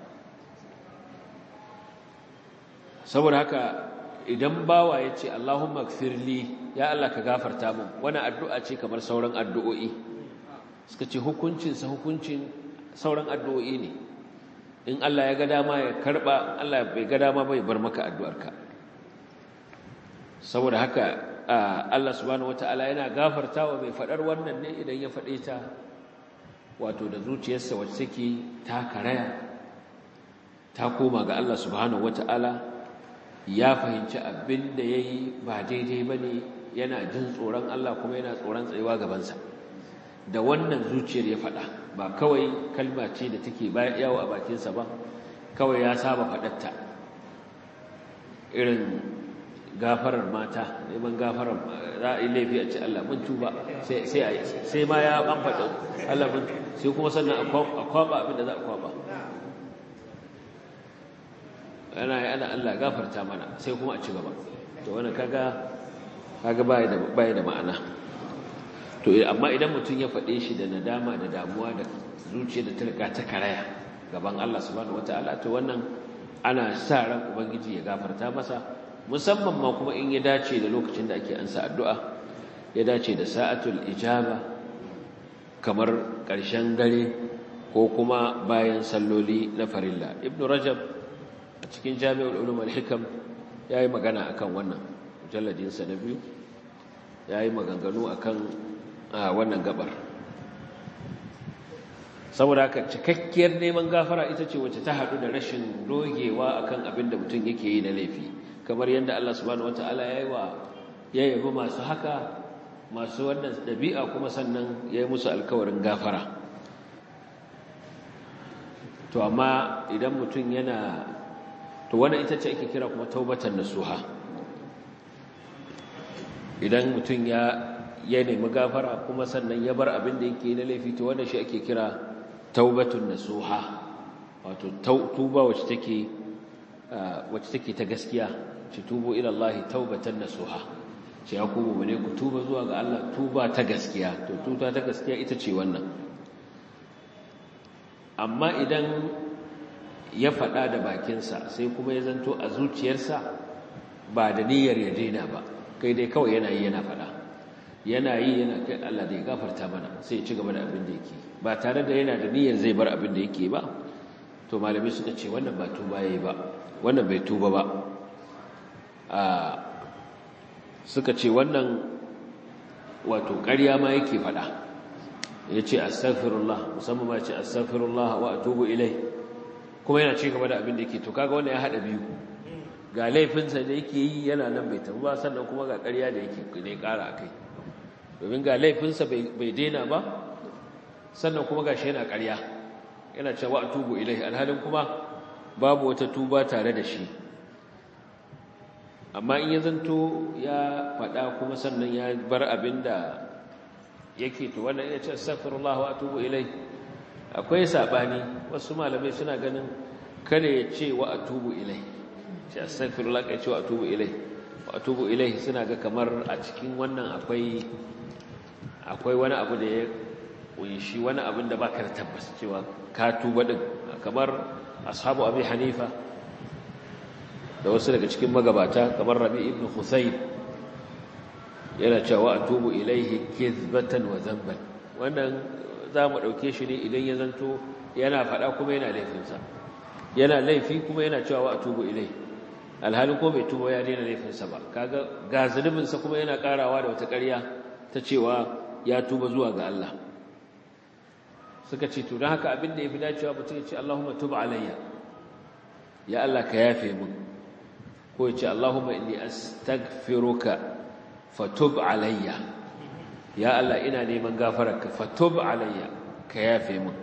saboda haka idan bawa ya ce Allahumma gfirli ya Allah ka gafarta min wani addu'a ce kamar sauran addu'o'i suka ce hukuncinsa hukuncin sauran addu'o'i ne in Allah ya ga dama ya karba Allah bai ga dama bai bar maka addu'arka saboda haka Allah subhanahu wataala yana gafartawa mai fadar wannan ne idan ya fade ta wato da zuciyarsa wacce take ta karaya ta koma ga Allah subhanahu wataala ya fahimci abin da yayi ba daidai bane yana jin tsoron Allah kuma yana tsoron tsayuwa gabansa da wannan zuciyar ya faɗa ba kawai kalma ce da take yawo a bakinsa ba kawai ya saba faɗatta irin gafarar mata neman gafarar za a yi laifi a ce Allah mun tuba sai ma ya an faɗa Allah mun sai kuma sannan a kwaba abin da za a kwaba ana ana Allah gafarta mana sai kuma a ci gaba to wannan kaga kaga bai da bai da ma'ana to amma idan mutum ya faɗe shi da nadama da damuwa da zuciya da ta riga ta karaya gaban Allah subhanahu wataala to wannan ana sa ran ubangiji ya gafarta masa musamman ma kuma in ya dace da lokacin da ake ansa addu'a ya dace da sa'atul ijaba kamar ƙarshen dare ko kuma bayan salloli na farilla ibnu rajab a cikin jami'ul ulum al-hikam yayi magana akan wannan mujalladin sa na biyu yayi maganganu akan wannan gabar saboda haka cikakkiyar neman gafara ita ce wacce ta haɗu da rashin dogewa akan abin da mutum yake yi na laifi kamar yadda Allah subhanahu wataala ya yi wa ya yabi masu haka masu wannan ɗabi'a kuma sannan ya yi musu alkawarin gafara to amma idan mutum yana to wannan ita ce ake kira kuma taubatan nasuha idan mutum ya ya nemi gafara kuma sannan ya bar abin da yake na laifi to wannan shi ake kira taubatun nasuha wato tuba wacce take wacce take ta gaskiya ci tubu ila Allah taubatan nasuha ce ya ku ne ku tuba zuwa ga Allah tuba ta gaskiya to tuba ta gaskiya ita ce wannan amma idan ya faɗa da bakinsa sai kuma ya zanto a zuciyarsa ba da niyyar ya daina ba kai dai kawai yana yi yana faɗa yana yi yana kai Allah da ya gafarta mana sai ya ci gaba da abin da yake ba tare da yana da niyyar zai bar abin da yake ba to malami suka ce wannan ba tuba yayi ba wannan bai tuba ba a suka ce wannan wato ƙarya ma yake faɗa ya ce astaghfirullah musamman ma ce astaghfirullah wa atubu ilai kuma yana ci gaba da abin da yake to kaga wannan ya haɗa biyu ga laifinsa da yake yi yana nan bai tafi ba sannan kuma ga ƙarya da yake ne ƙara a kai domin ga laifinsa bai daina ba sannan kuma ga shi yana ƙarya yana cewa a tubu ilai alhalin kuma babu wata tuba tare da shi amma in ya zanto ya faɗa kuma sannan ya bar abin da yake to wannan ya ce astaghfirullah wa atubu ilai akwai sabani wasu malamai suna ganin kada ya ce wa atubu ilai ce astaghfirullah kai ce wa atubu ilai wa atubu ilai suna ga kamar a cikin wannan akwai akwai wani abu da ya kunshi wani abin da baka da tabbas cewa ka tuba din kamar ashabu abi hanifa da wasu daga cikin magabata kamar rabi ibn husayn yana cewa atubu ilaihi kizbatan wa dhanban wannan za mu dauke shi ne idan ya zanto yana faɗa kuma yana laifinsa yana laifi kuma yana cewa atubu ilaihi alhalin ko bai tuba ya daina laifinsa ba kaga ga zunubinsa kuma yana karawa da wata ƙarya ta cewa ya tuba zuwa ga Allah suka ce to don haka abin da ya fi dacewa mutum ya ce Allahumma tub alayya ya Allah ka yafe mun ko ya ce Allahumma inni astaghfiruka fatub alayya ya Allah ina neman gafararka fatub alayya ka yafe mun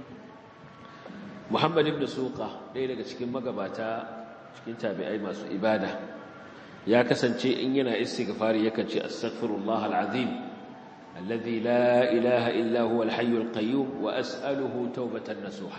Muhammad ibn Suqa ɗaya daga cikin magabata cikin tabi'ai masu ibada ya kasance in yana istighfari yakan ce astaghfirullah alazim alladhi la ilaha illa huwa alhayyul qayyum wa as'aluhu tawbatan nasuha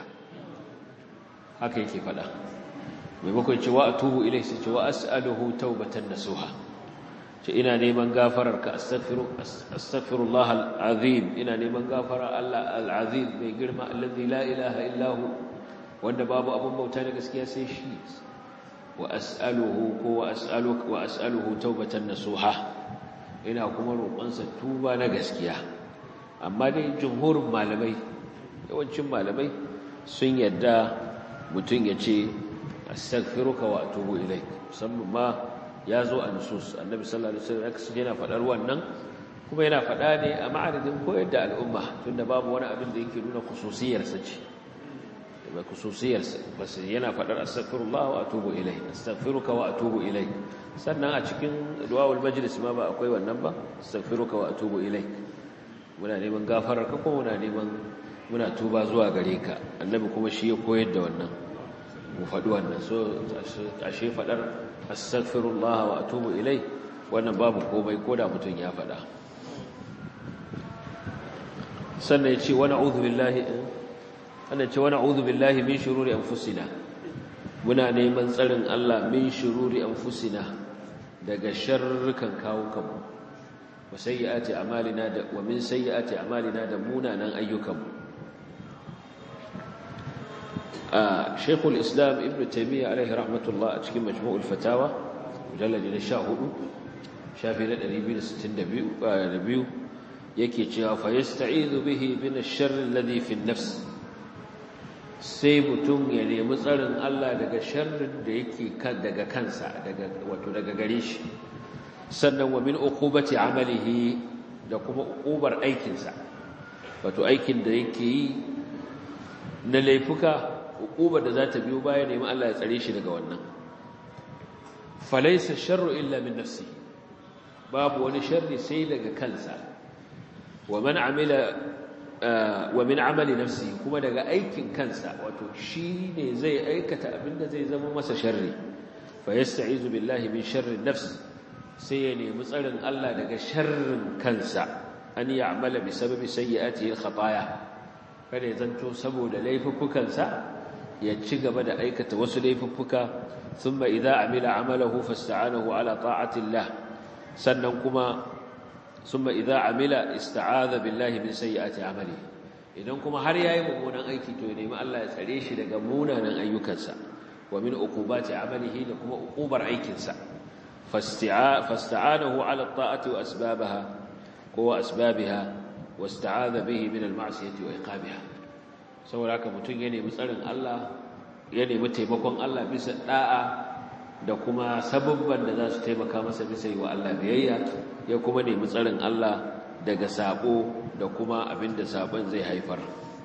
haka yake fada maimakon cewa atubu ilayhi sai cewa as'aluhu tawbatan nasuha ce ina neman gafarar ka astaghfiru astaghfirullah alazim ina neman gafara Allah alazim mai girma alladhi la ilaha illa hu wanda babu abun bauta da gaskiya sai shi wa as'aluhu ko wa as'aluka wa as'aluhu tawbatan nasuha ina kuma roƙonsa tuba na gaskiya amma dai jumhurin malamai yawancin malamai sun yadda mutum ya ce astaghfiruka wa atubu ilaik musamman ma ya zo a nusus annabi sallallahu alaihi wasallam yana faɗar wannan kuma yana faɗa ne a ma'aridin koyar da al'umma tunda babu wani abin da yake nuna khususiyarsa ce ba khususiyarsa bas yana faɗar astaghfirullah wa atubu ilai astaghfiruka wa atubu ilai sannan a cikin du'aul majlis ma ba akwai wannan ba astaghfiruka wa atubu ilai muna neman gafarar ka ko muna neman muna tuba zuwa gare ka annabi kuma shi ya koyar da wannan mu faɗi wannan so ashe faɗar astaghfirullah wa atubu ilai wannan babu komai ko da mutum ya faɗa sannan ya ce wa na'udhu billahi ana ce wani a'udhu billahi min shururi anfusina muna neman tsarin Allah min shururi anfusina daga sharrukan kawukanmu wa sayyiati a'malina da wa min sayyiati a'malina da munanan ayyukanmu a Sheikhul Islam Ibn Taymiyyah alaihi rahmatullah a cikin Majmu'ul Fatawa mujalladi na 14 shafi na 262 yake cewa fa yasta'izu bihi min ash-sharri alladhi fi an-nafs sai mutum ya nemi tsarin Allah daga sharrin da yake kan daga kansa daga wato daga gare shi sannan wa min uqubati amalihi da kuma uqubar aikinsa wato aikin da yake yi na laifuka uqubar da za ta biyo baya nemi Allah ya tsare shi daga wannan falaysa sharru illa min nafsi babu wani sharri sai daga kansa wa man amila wa min amali nafsi kuma daga aikin kansa wato shi ne zai aikata abinda zai zama masa sharri fa yasta'izu billahi min sharri nafs sai ya nemi tsarin Allah daga sharrin kansa an ya'mala bi sababi sayyi'atihi al-khataya kada ya zanto saboda laifuffukansa ya ci gaba da aikata wasu laifuffuka thumma idza amila amalahu fasta'anahu ala ta'ati Allah sannan kuma ثم إذا عمل استعاذ بالله من سيئات عمله idan kuma har yayi mummunan aiki to ya nemi Allah ya tsare shi daga munanan ayyukansa wa min uqubati amalihi da kuma uqubar aikinsa fasta'anahu ala ta'ati wa asbabaha ko asbabiha wasta'adha bihi min al-ma'siyati wa iqabiha saboda haka mutun ya nemi tsarin Allah ya nemi taimakon Allah bisa da'a da kuma sababban da za su taimaka masa bisa yi wa Allah biyayya ya kuma nemi tsarin Allah daga sabo da kuma abinda sabon zai haifar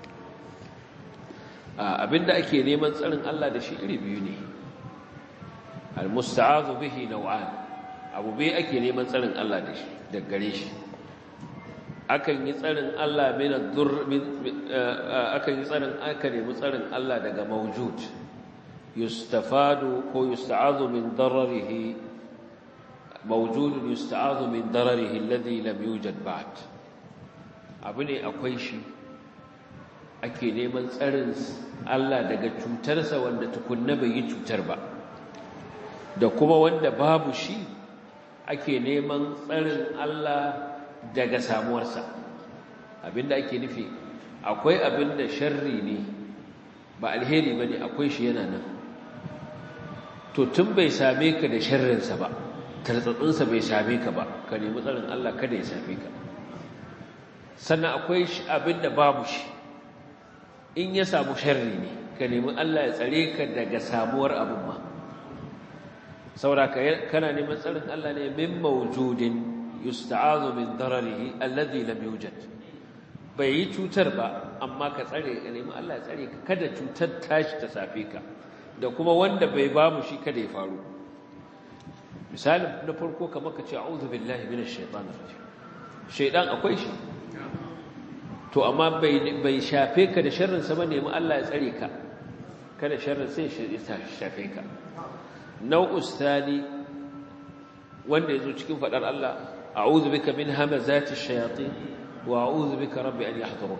abinda ake neman tsarin Allah da shi iri biyu ne almusta'azu bihi naw'an abu bai ake neman tsarin Allah da shi daga gare shi akan yi tsarin Allah min ad-dur akan yi tsarin aka nemi tsarin Allah daga mawjud yustafadu ko yusta'azu min dararihi mawjudun yusta'azu min dararihi alladhi lam yujad ba'd abu ne akwai shi ake neman tsarin Allah daga cutarsa wanda tukunna bai yi cutar ba da kuma wanda babu shi ake neman tsarin Allah daga samuwarsa abinda ake nufi akwai abinda sharri ne ba alheri bane akwai shi yana nan to tun bai same ka da sharrinsa ba tartsatsinsa bai same ka ba ka nemi tsarin Allah kada ya same ka sannan akwai abin da babu shi in ya samu sharri ne ka nemi Allah ya tsare ka daga samuwar abin ma saboda kana neman tsarin Allah ne min mawjudin yusta'azu min dararihi alladhi lam yujad bai yi cutar ba amma ka tsare ka nemi Allah ya tsare ka kada cutar tashi ta safe ka da kuma wanda bai bamu shi kada ya faru misali na farko kamar ka ce a'udhu billahi minash shaitanir rajim shaidan akwai shi to amma bai bai shafe ka da sharrin sa ba nemi Allah ya tsare ka kada sharrin sai ya shafe ka nau'us thani wanda yazo cikin fadar Allah a'udhu bika min hamazati shayatin wa a'udhu bika rabbi an yahdurun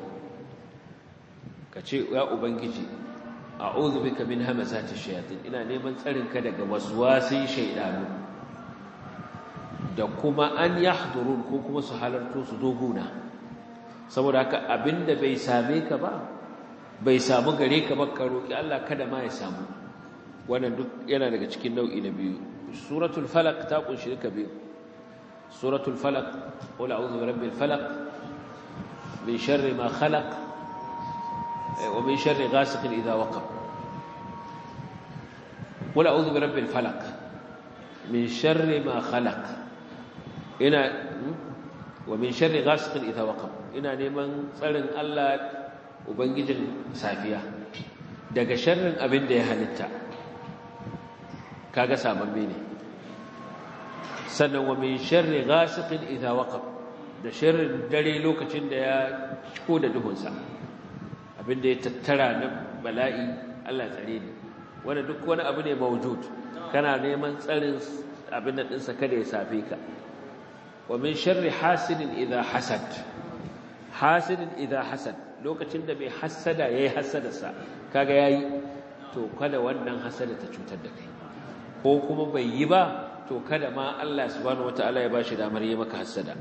kace ya ubangiji a'udhu bika min hamazati shayatin ina neman tsarin ka daga waswasin shaydanu da kuma an yahdurun ko kuma su halarto su doguna saboda haka abinda bai same ka ba bai samu gare ka ba ka roki Allah kada ma ya samu wannan duk yana daga cikin nau'i na biyu suratul falaq ta kunshi ka biyu suratul falaq qul a'udhu birabbil falaq min sharri ma khalaq wa min sharri ghasiqin idha waqab qul a'udhu birabbil falaq min sharri ma khalaq ina wa min sharri ghasiqin idha waqab ina neman tsarin Allah ubangijin safiya daga sharrin abin da ya halitta kaga sababbe ne sannan wa min sharri ghasiqin idha waqab da sharrin dare lokacin da ya ciko da duhunsa abinda ya tattara na bala'i Allah tsare ni wanda duk wani abu ne mawjud kana neman tsarin abin da dinsa kada ya safe ka wa min sharri hasidin idha hasad hasidin idha hasad lokacin da mai hasada yayi hasadarsa kaga yayi to kada wannan hasada ta cutar da kai ko kuma bai yi ba to kada ma Allah subhanahu wataala ya bashi damar yi maka hasada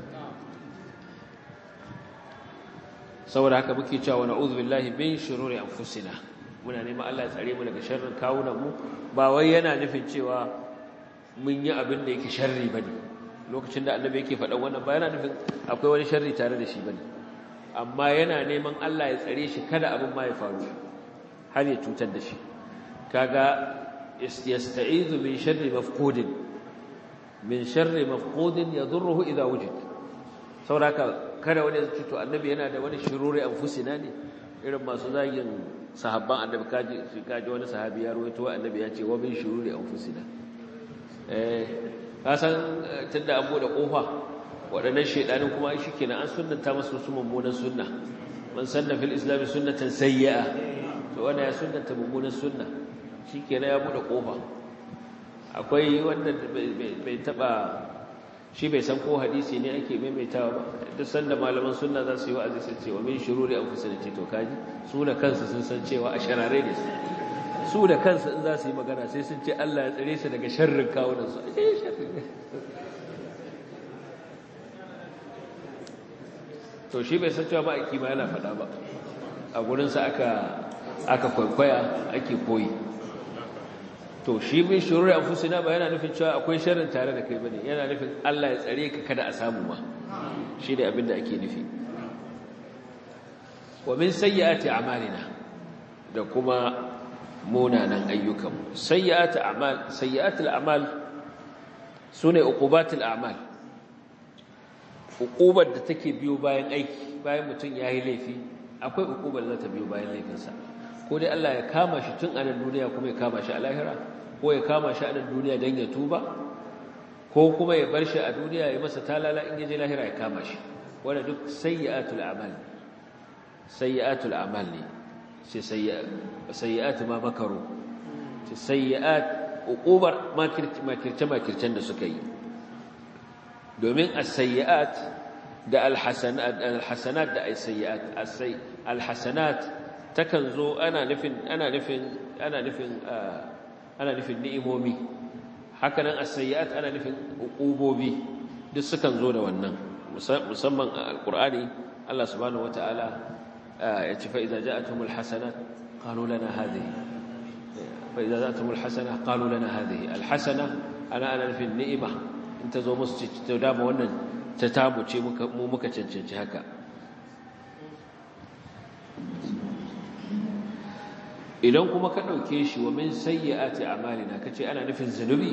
saboda haka muke cewa na'udhu billahi min shururi anfusina muna neman Allah ya tsare mu daga sharrin kawunan mu ba wai yana nufin cewa mun yi abin da yake sharri bane lokacin da annabi yake faɗan wannan ba yana nufin akwai wani sharri tare da shi bane amma yana neman Allah ya tsare shi kada abin ma ya faru har ya cutar da shi kaga yasta'izu min sharri mafqudin min sharri mafqudin yadurruhu idha wujid sauraka kada wani ya ce to annabi yana da wani shiruri anfusina ne irin masu zagin sahabban annabi kaji kaji wani sahabi ya rawaito annabi ya ce wa min shururi anfusina eh ka san tunda an bude kofa waɗannan shedanin kuma shikenan an sunnanta masu su mummunan sunna man sanna fil islam sunnatan sayyi'a to wanda ya sunnanta mummunan sunna shikenan ya bude kofa akwai wanda bai taba shi bai san ko hadisi ne ake maimaitawa ba duk sanda malaman sunna za su yi wa'azi sun ce wa min shururi anfusina ce to kaji su da kansu sun san cewa a sharare ne su da kansu in za su yi magana sai sun ce Allah ya tsare su daga sharrin kawunan su eh sharri to shi bai san cewa ba aiki ma yana faɗa ba a gurinsa aka aka kwaikwaya ake koyi to shi min shururi anfusina ba yana nufin cewa akwai sharrin tare da kai bane yana nufin Allah ya tsare ka kada a samu ma shi ne abin da ake nufi wa min sayyiati a'malina da kuma munanan ayyukan sayyiati a'mal sayyiatul a'mal sune uqubatul a'mal uqubar da take biyo bayan aiki bayan mutum yayi laifi akwai uqubar da ta biyo bayan laifinsa ko dai Allah ya kama shi tun a nan duniya kuma ya kama shi a lahira ko ya kama shi a nan duniya don ya tuba ko kuma ya bar shi a duniya ya masa talala in yaje lahira ya kama shi wanda duk sayyi'atul a'mal sayyi'atul a'mal ne sai sayyi'atu ma makaru sai sayyi'at uqubar makirce makircen da suka yi domin as-sayyi'at da al-hasanat al-hasanat da as-sayyi'at al-hasanat takan zo ana nufin ana nufin ana nufin ana nufin ni'imomi hakanan as-sayyi'at ana nufin uqubobi duk sukan zo da wannan musamman al-Qur'ani Allah subhanahu wataala ya ce fa idza ja'atuhumul hasanat qalu lana hadhihi fa idza ja'atuhumul hasanah qalu lana hadhihi al-hasana ana ana nufin ni'ima in ta zo musu ta dama wannan ta tabuce mu muka cancanci haka idan kuma ka ɗauke shi wa min sayyi'ati a'malina kace ana nufin zunubi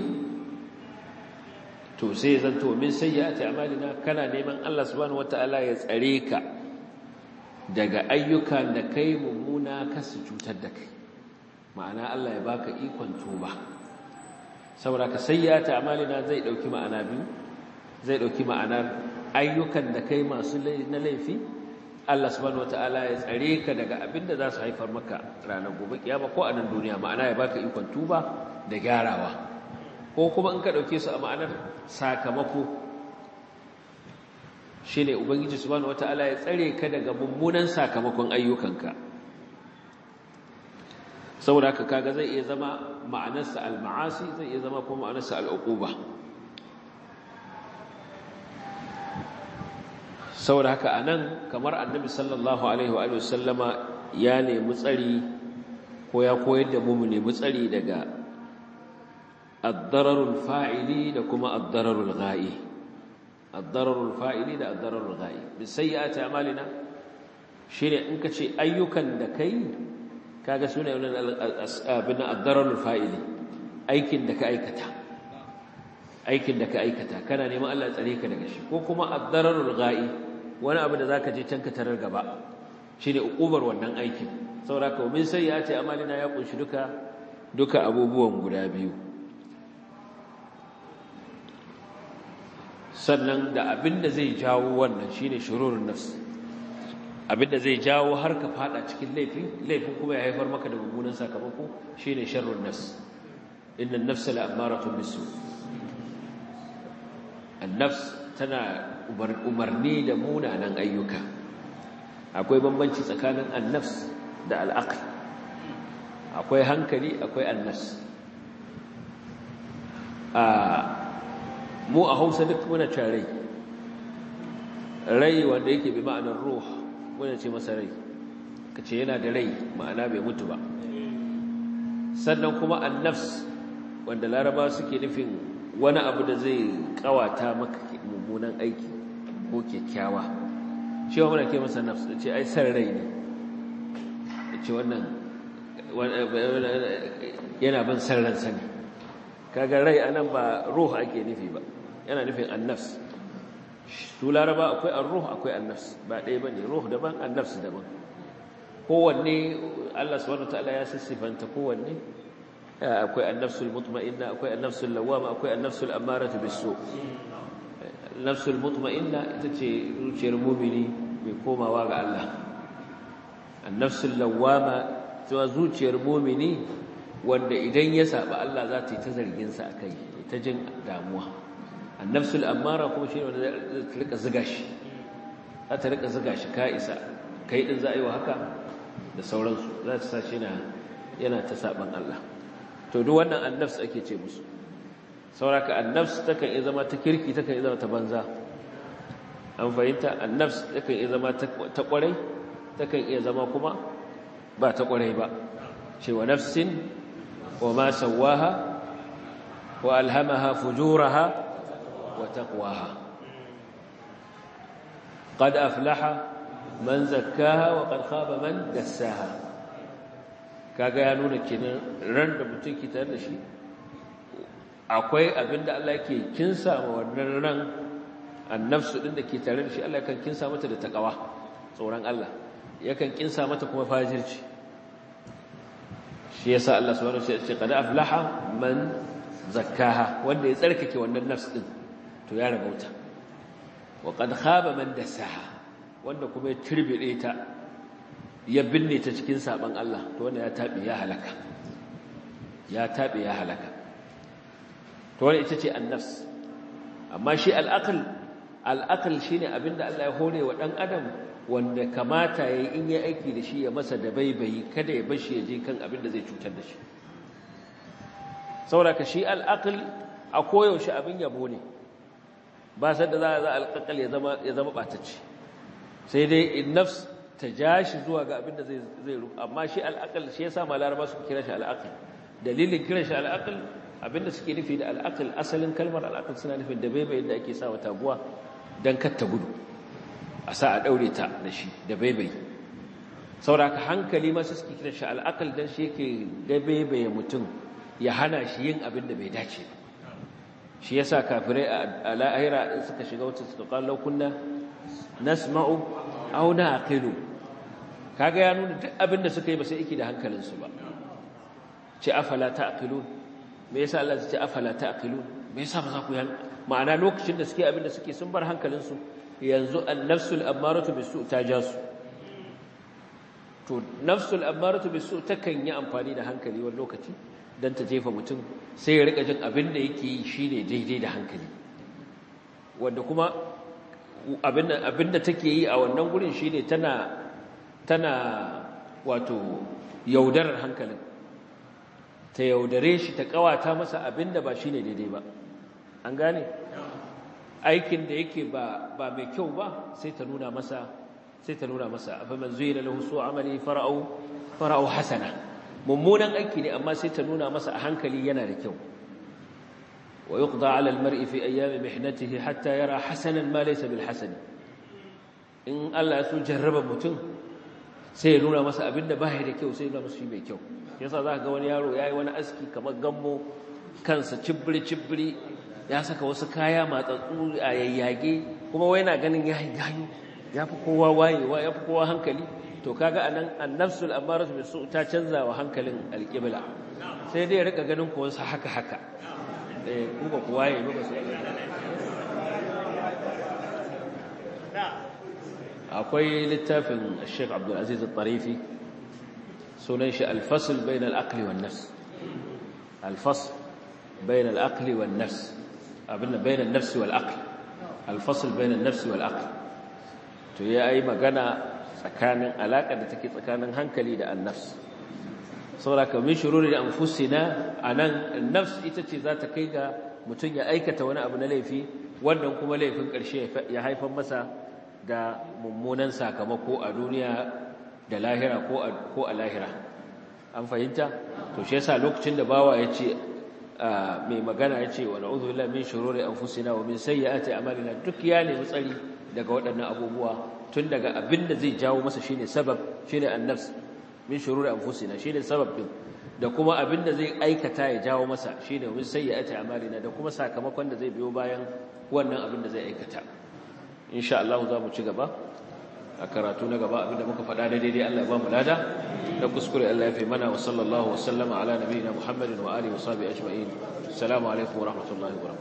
to sai zanto min sayyi'ati a'malina kana neman Allah subhanahu wataala ya tsare ka daga ayyukan da kai mummuna ka su cutar da kai ma'ana Allah ya baka ikon tuba saboda ka sayyi'ati a'malina zai dauki ma'ana biyu zai dauki ma'anar ayyukan da kai masu na laifi Allah subhanahu wataala ya tsare ka daga abinda za su haifar maka ranar gobe kiyama ko a nan duniya ma'ana ya baka ikon tuba da gyarawa ko kuma in ka dauke su a ma'anar sakamako shine ubangiji subhanahu wataala ya tsare ka daga mummunan sakamakon ayyukanka saboda haka kaga zai iya zama ma'anarsa al-ma'asi zai iya zama kuma ma'anarsa al-uquba saboda haka anan kamar annabi sallallahu alaihi wa alihi wasallama ya nemi tsari ko ya koyar da mu mu nemi tsari daga ad-dararul fa'ili da kuma ad-dararul gha'i ad-dararul fa'ili da ad-dararul gha'i bi sayyi'ati a'malina shine in kace ayyukan da kai kaga sune wannan abin ad-dararul fa'ili aikin da ka aikata aikin da ka aikata kana neman Allah tsare ka daga shi ko kuma ad-dararul gha'i wani abu da za ka je can ka tarar gaba shi ne uƙubar wannan aikin saboda ka min sai ya ce amalina ya ƙunshi duka duka abubuwan guda biyu sannan da abin da zai jawo wannan shi ne shirurin nafs abin da zai jawo har ka fada cikin laifin laifin kuma ya haifar maka da mummunan sakamako shi ne sharrun nafs inna nafsa la'amaratun bisu an-nafs tana umarni da munanan ayyuka akwai bambanci tsakanin annafs da al'aql akwai hankali akwai annas a mu a hausa duk muna can rai rai wanda yake bi ma'anar ruh muna ce masa rai ka ce yana da rai ma'ana bai mutu ba sannan kuma annafs wanda laraba suke nufin wani abu da zai kawata maka mummunan aiki ko kyakkyawa shi wa muna ke masa nafs da ce ai san rai ne da ce wannan yana bin san ransa ne kaga rai anan ba ruh ake nufi ba yana nufin annafs su laraba akwai an-ruh akwai annafs ba ɗaya bane ruh daban annafs daban kowanne Allah subhanahu wataala ya sissifanta kowanne akwai annafsul mutma'inna akwai annafsul lawwama akwai annafsul ammaratu bis-su nafsul mutma'inna ita ce zuciyar mu'mini mai komawa ga Allah annafsul lawwama cewa zuciyar mu'mini wanda idan ya saba Allah za ta yi ta zargin sa akai ta jin damuwa annafsul ammara kuma shi ne wanda zai rika zuga shi za ta rika zuga shi ka isa kai din za a yi wa haka da sauransu za ta sa shi yana ta saban Allah to duk wannan annafs ake ce musu sauraka annafs takan iya zama ta kirki takan iya zama ta banza an fahimta annafs takan iya zama ta kwarai takan iya zama kuma ba ta kwarai ba cewa nafsin wa ma sawaha wa alhamaha fujuraha wa taqwaha qad aflaha man zakkaha wa qad khaba man dassaha kaga ya nuna kenan ran da mutum ke tare da shi akwai abinda Allah yake kinsa ma wannan ran annafsu din da ke tare da shi Allah kan kinsa mata da takawa tsoron Allah yakan kinsa mata kuma fajirci shi yasa Allah subhanahu wa ta'ala ya ce qad aflaha man zakkaha wanda ya tsarkake wannan nafs din to ya rabauta wa qad khaba man dasaha wanda kuma ya turbide ta ya binne ta cikin saban Allah to wanda ya tabi ya halaka ya tabi ya halaka to wanda ita ce annafs amma shi al'aql al'aql shine abinda Allah ya hore wa dan adam wanda kamata yayi in ya aiki da shi ya masa da baibayi kada ya bashi ya je kan abinda zai cutar da shi saboda ka shi al'aql a koyaushe abin yabo ne ba sai da za a alƙaƙal ya zama ya zama batacce sai dai in nafs ta ja shi zuwa ga abin da zai zai rufu amma shi al'aqal shi yasa malaraba suka kira shi al'aqal dalilin kiran shi al'aqal abinda suke nufi da al'aqal asalin kalmar al'aqal suna nufin da baibayin da ake sa wa taguwa dan kar ta gudu a sa a daure ta da shi da baibayi sauraka hankali ma suke kiran shi al'aqal dan shi yake da baibaye mutum ya hana shi yin abin da bai dace ba shi yasa kafirai a la'ahira in suka shiga wata suka kallo kunna nasma'u aw naqilu kaga ya nuna duk abin da suka yi ba sai yake da hankalinsu ba ce afala ta'qilun me yasa Allah ya ce afala ta'qilun me yasa ba za ku yan ma'ana lokacin da suke abin da suke sun bar hankalinsu yanzu an-nafsul ammaratu bisu ta ja su to nafsul ammaratu bisu takan yi amfani da hankali wani lokaci dan ta jefa mutum sai ya rika jin abin da yake yi shine daidai da hankali wanda kuma abin da take yi a wannan gurin shine tana tana wato yaudarar hankalin ta yaudare shi ta kawata masa abin da ba shine daidai ba an gane aikin da yake ba ba mai kyau ba sai ta nuna masa sai ta nuna masa afa man zuyina lahu su amali fara'u fara'u hasana mummunan aiki ne amma sai ta nuna masa a hankali yana da kyau wa yuqda 'ala al-mar'i fi ayyami mihnatihi hatta yara hasanan ma laysa bil hasan in Allah ya so jarraba mutum sai ya nuna masa abinda ba ya da kyau sai ya nuna masa shi mai kyau yasa za ka ga wani yaro yayi wani aski kamar gammo kansa cibbiri cibbiri ya saka wasu kaya matsatsu a yayyage kuma wai yana ganin yayi gayu yafi kowa wayewa yafi kowa hankali to kaga anan annafsul amaratu bisu ta canza wa hankalin alqibla sai dai rika ganin ko wasu haka haka eh kuma ku waye ba su akwai littafin Sheikh Abdul Aziz Al-Tarifi sunan shi al-fasl bain al-aqli wan nafs al-fasl bain al-aqli wan nafs abinda bain an-nafs wal aql al-fasl bain an-nafs wal aql to yayi magana tsakanin alaƙa da take tsakanin hankali da annafs saboda ka min shururi anfusina anan nafs ita ce za ta kai ga mutum ya aikata wani abu na laifi wannan kuma laifin ƙarshe ya haifar masa da mummunan sakamako a duniya da lahira ko a lahira an fahimta to shi yasa lokacin da bawa ya ce mai magana ya ce wa na'udhu billahi min shururi anfusina wa min sayyiati a'malina duk ya nemi tsari daga waɗannan abubuwa tun daga abin da zai jawo masa shine sabab shine annafs min shururi anfusina shine sabab din da kuma abin da zai aikata ya jawo masa shine min sayyiati a'malina da kuma sakamakon da zai biyo bayan wannan abin da zai aikata insha Allah za mu ci gaba a karatu na gaba abinda muka faɗa da daidai Allah ya ba mu lada da kuskure Allah ya fi mana wa sallallahu wa sallama ala nabiyina Muhammadin wa alihi wa sahbihi ajma'in assalamu alaikum wa rahmatullahi wa barakatuh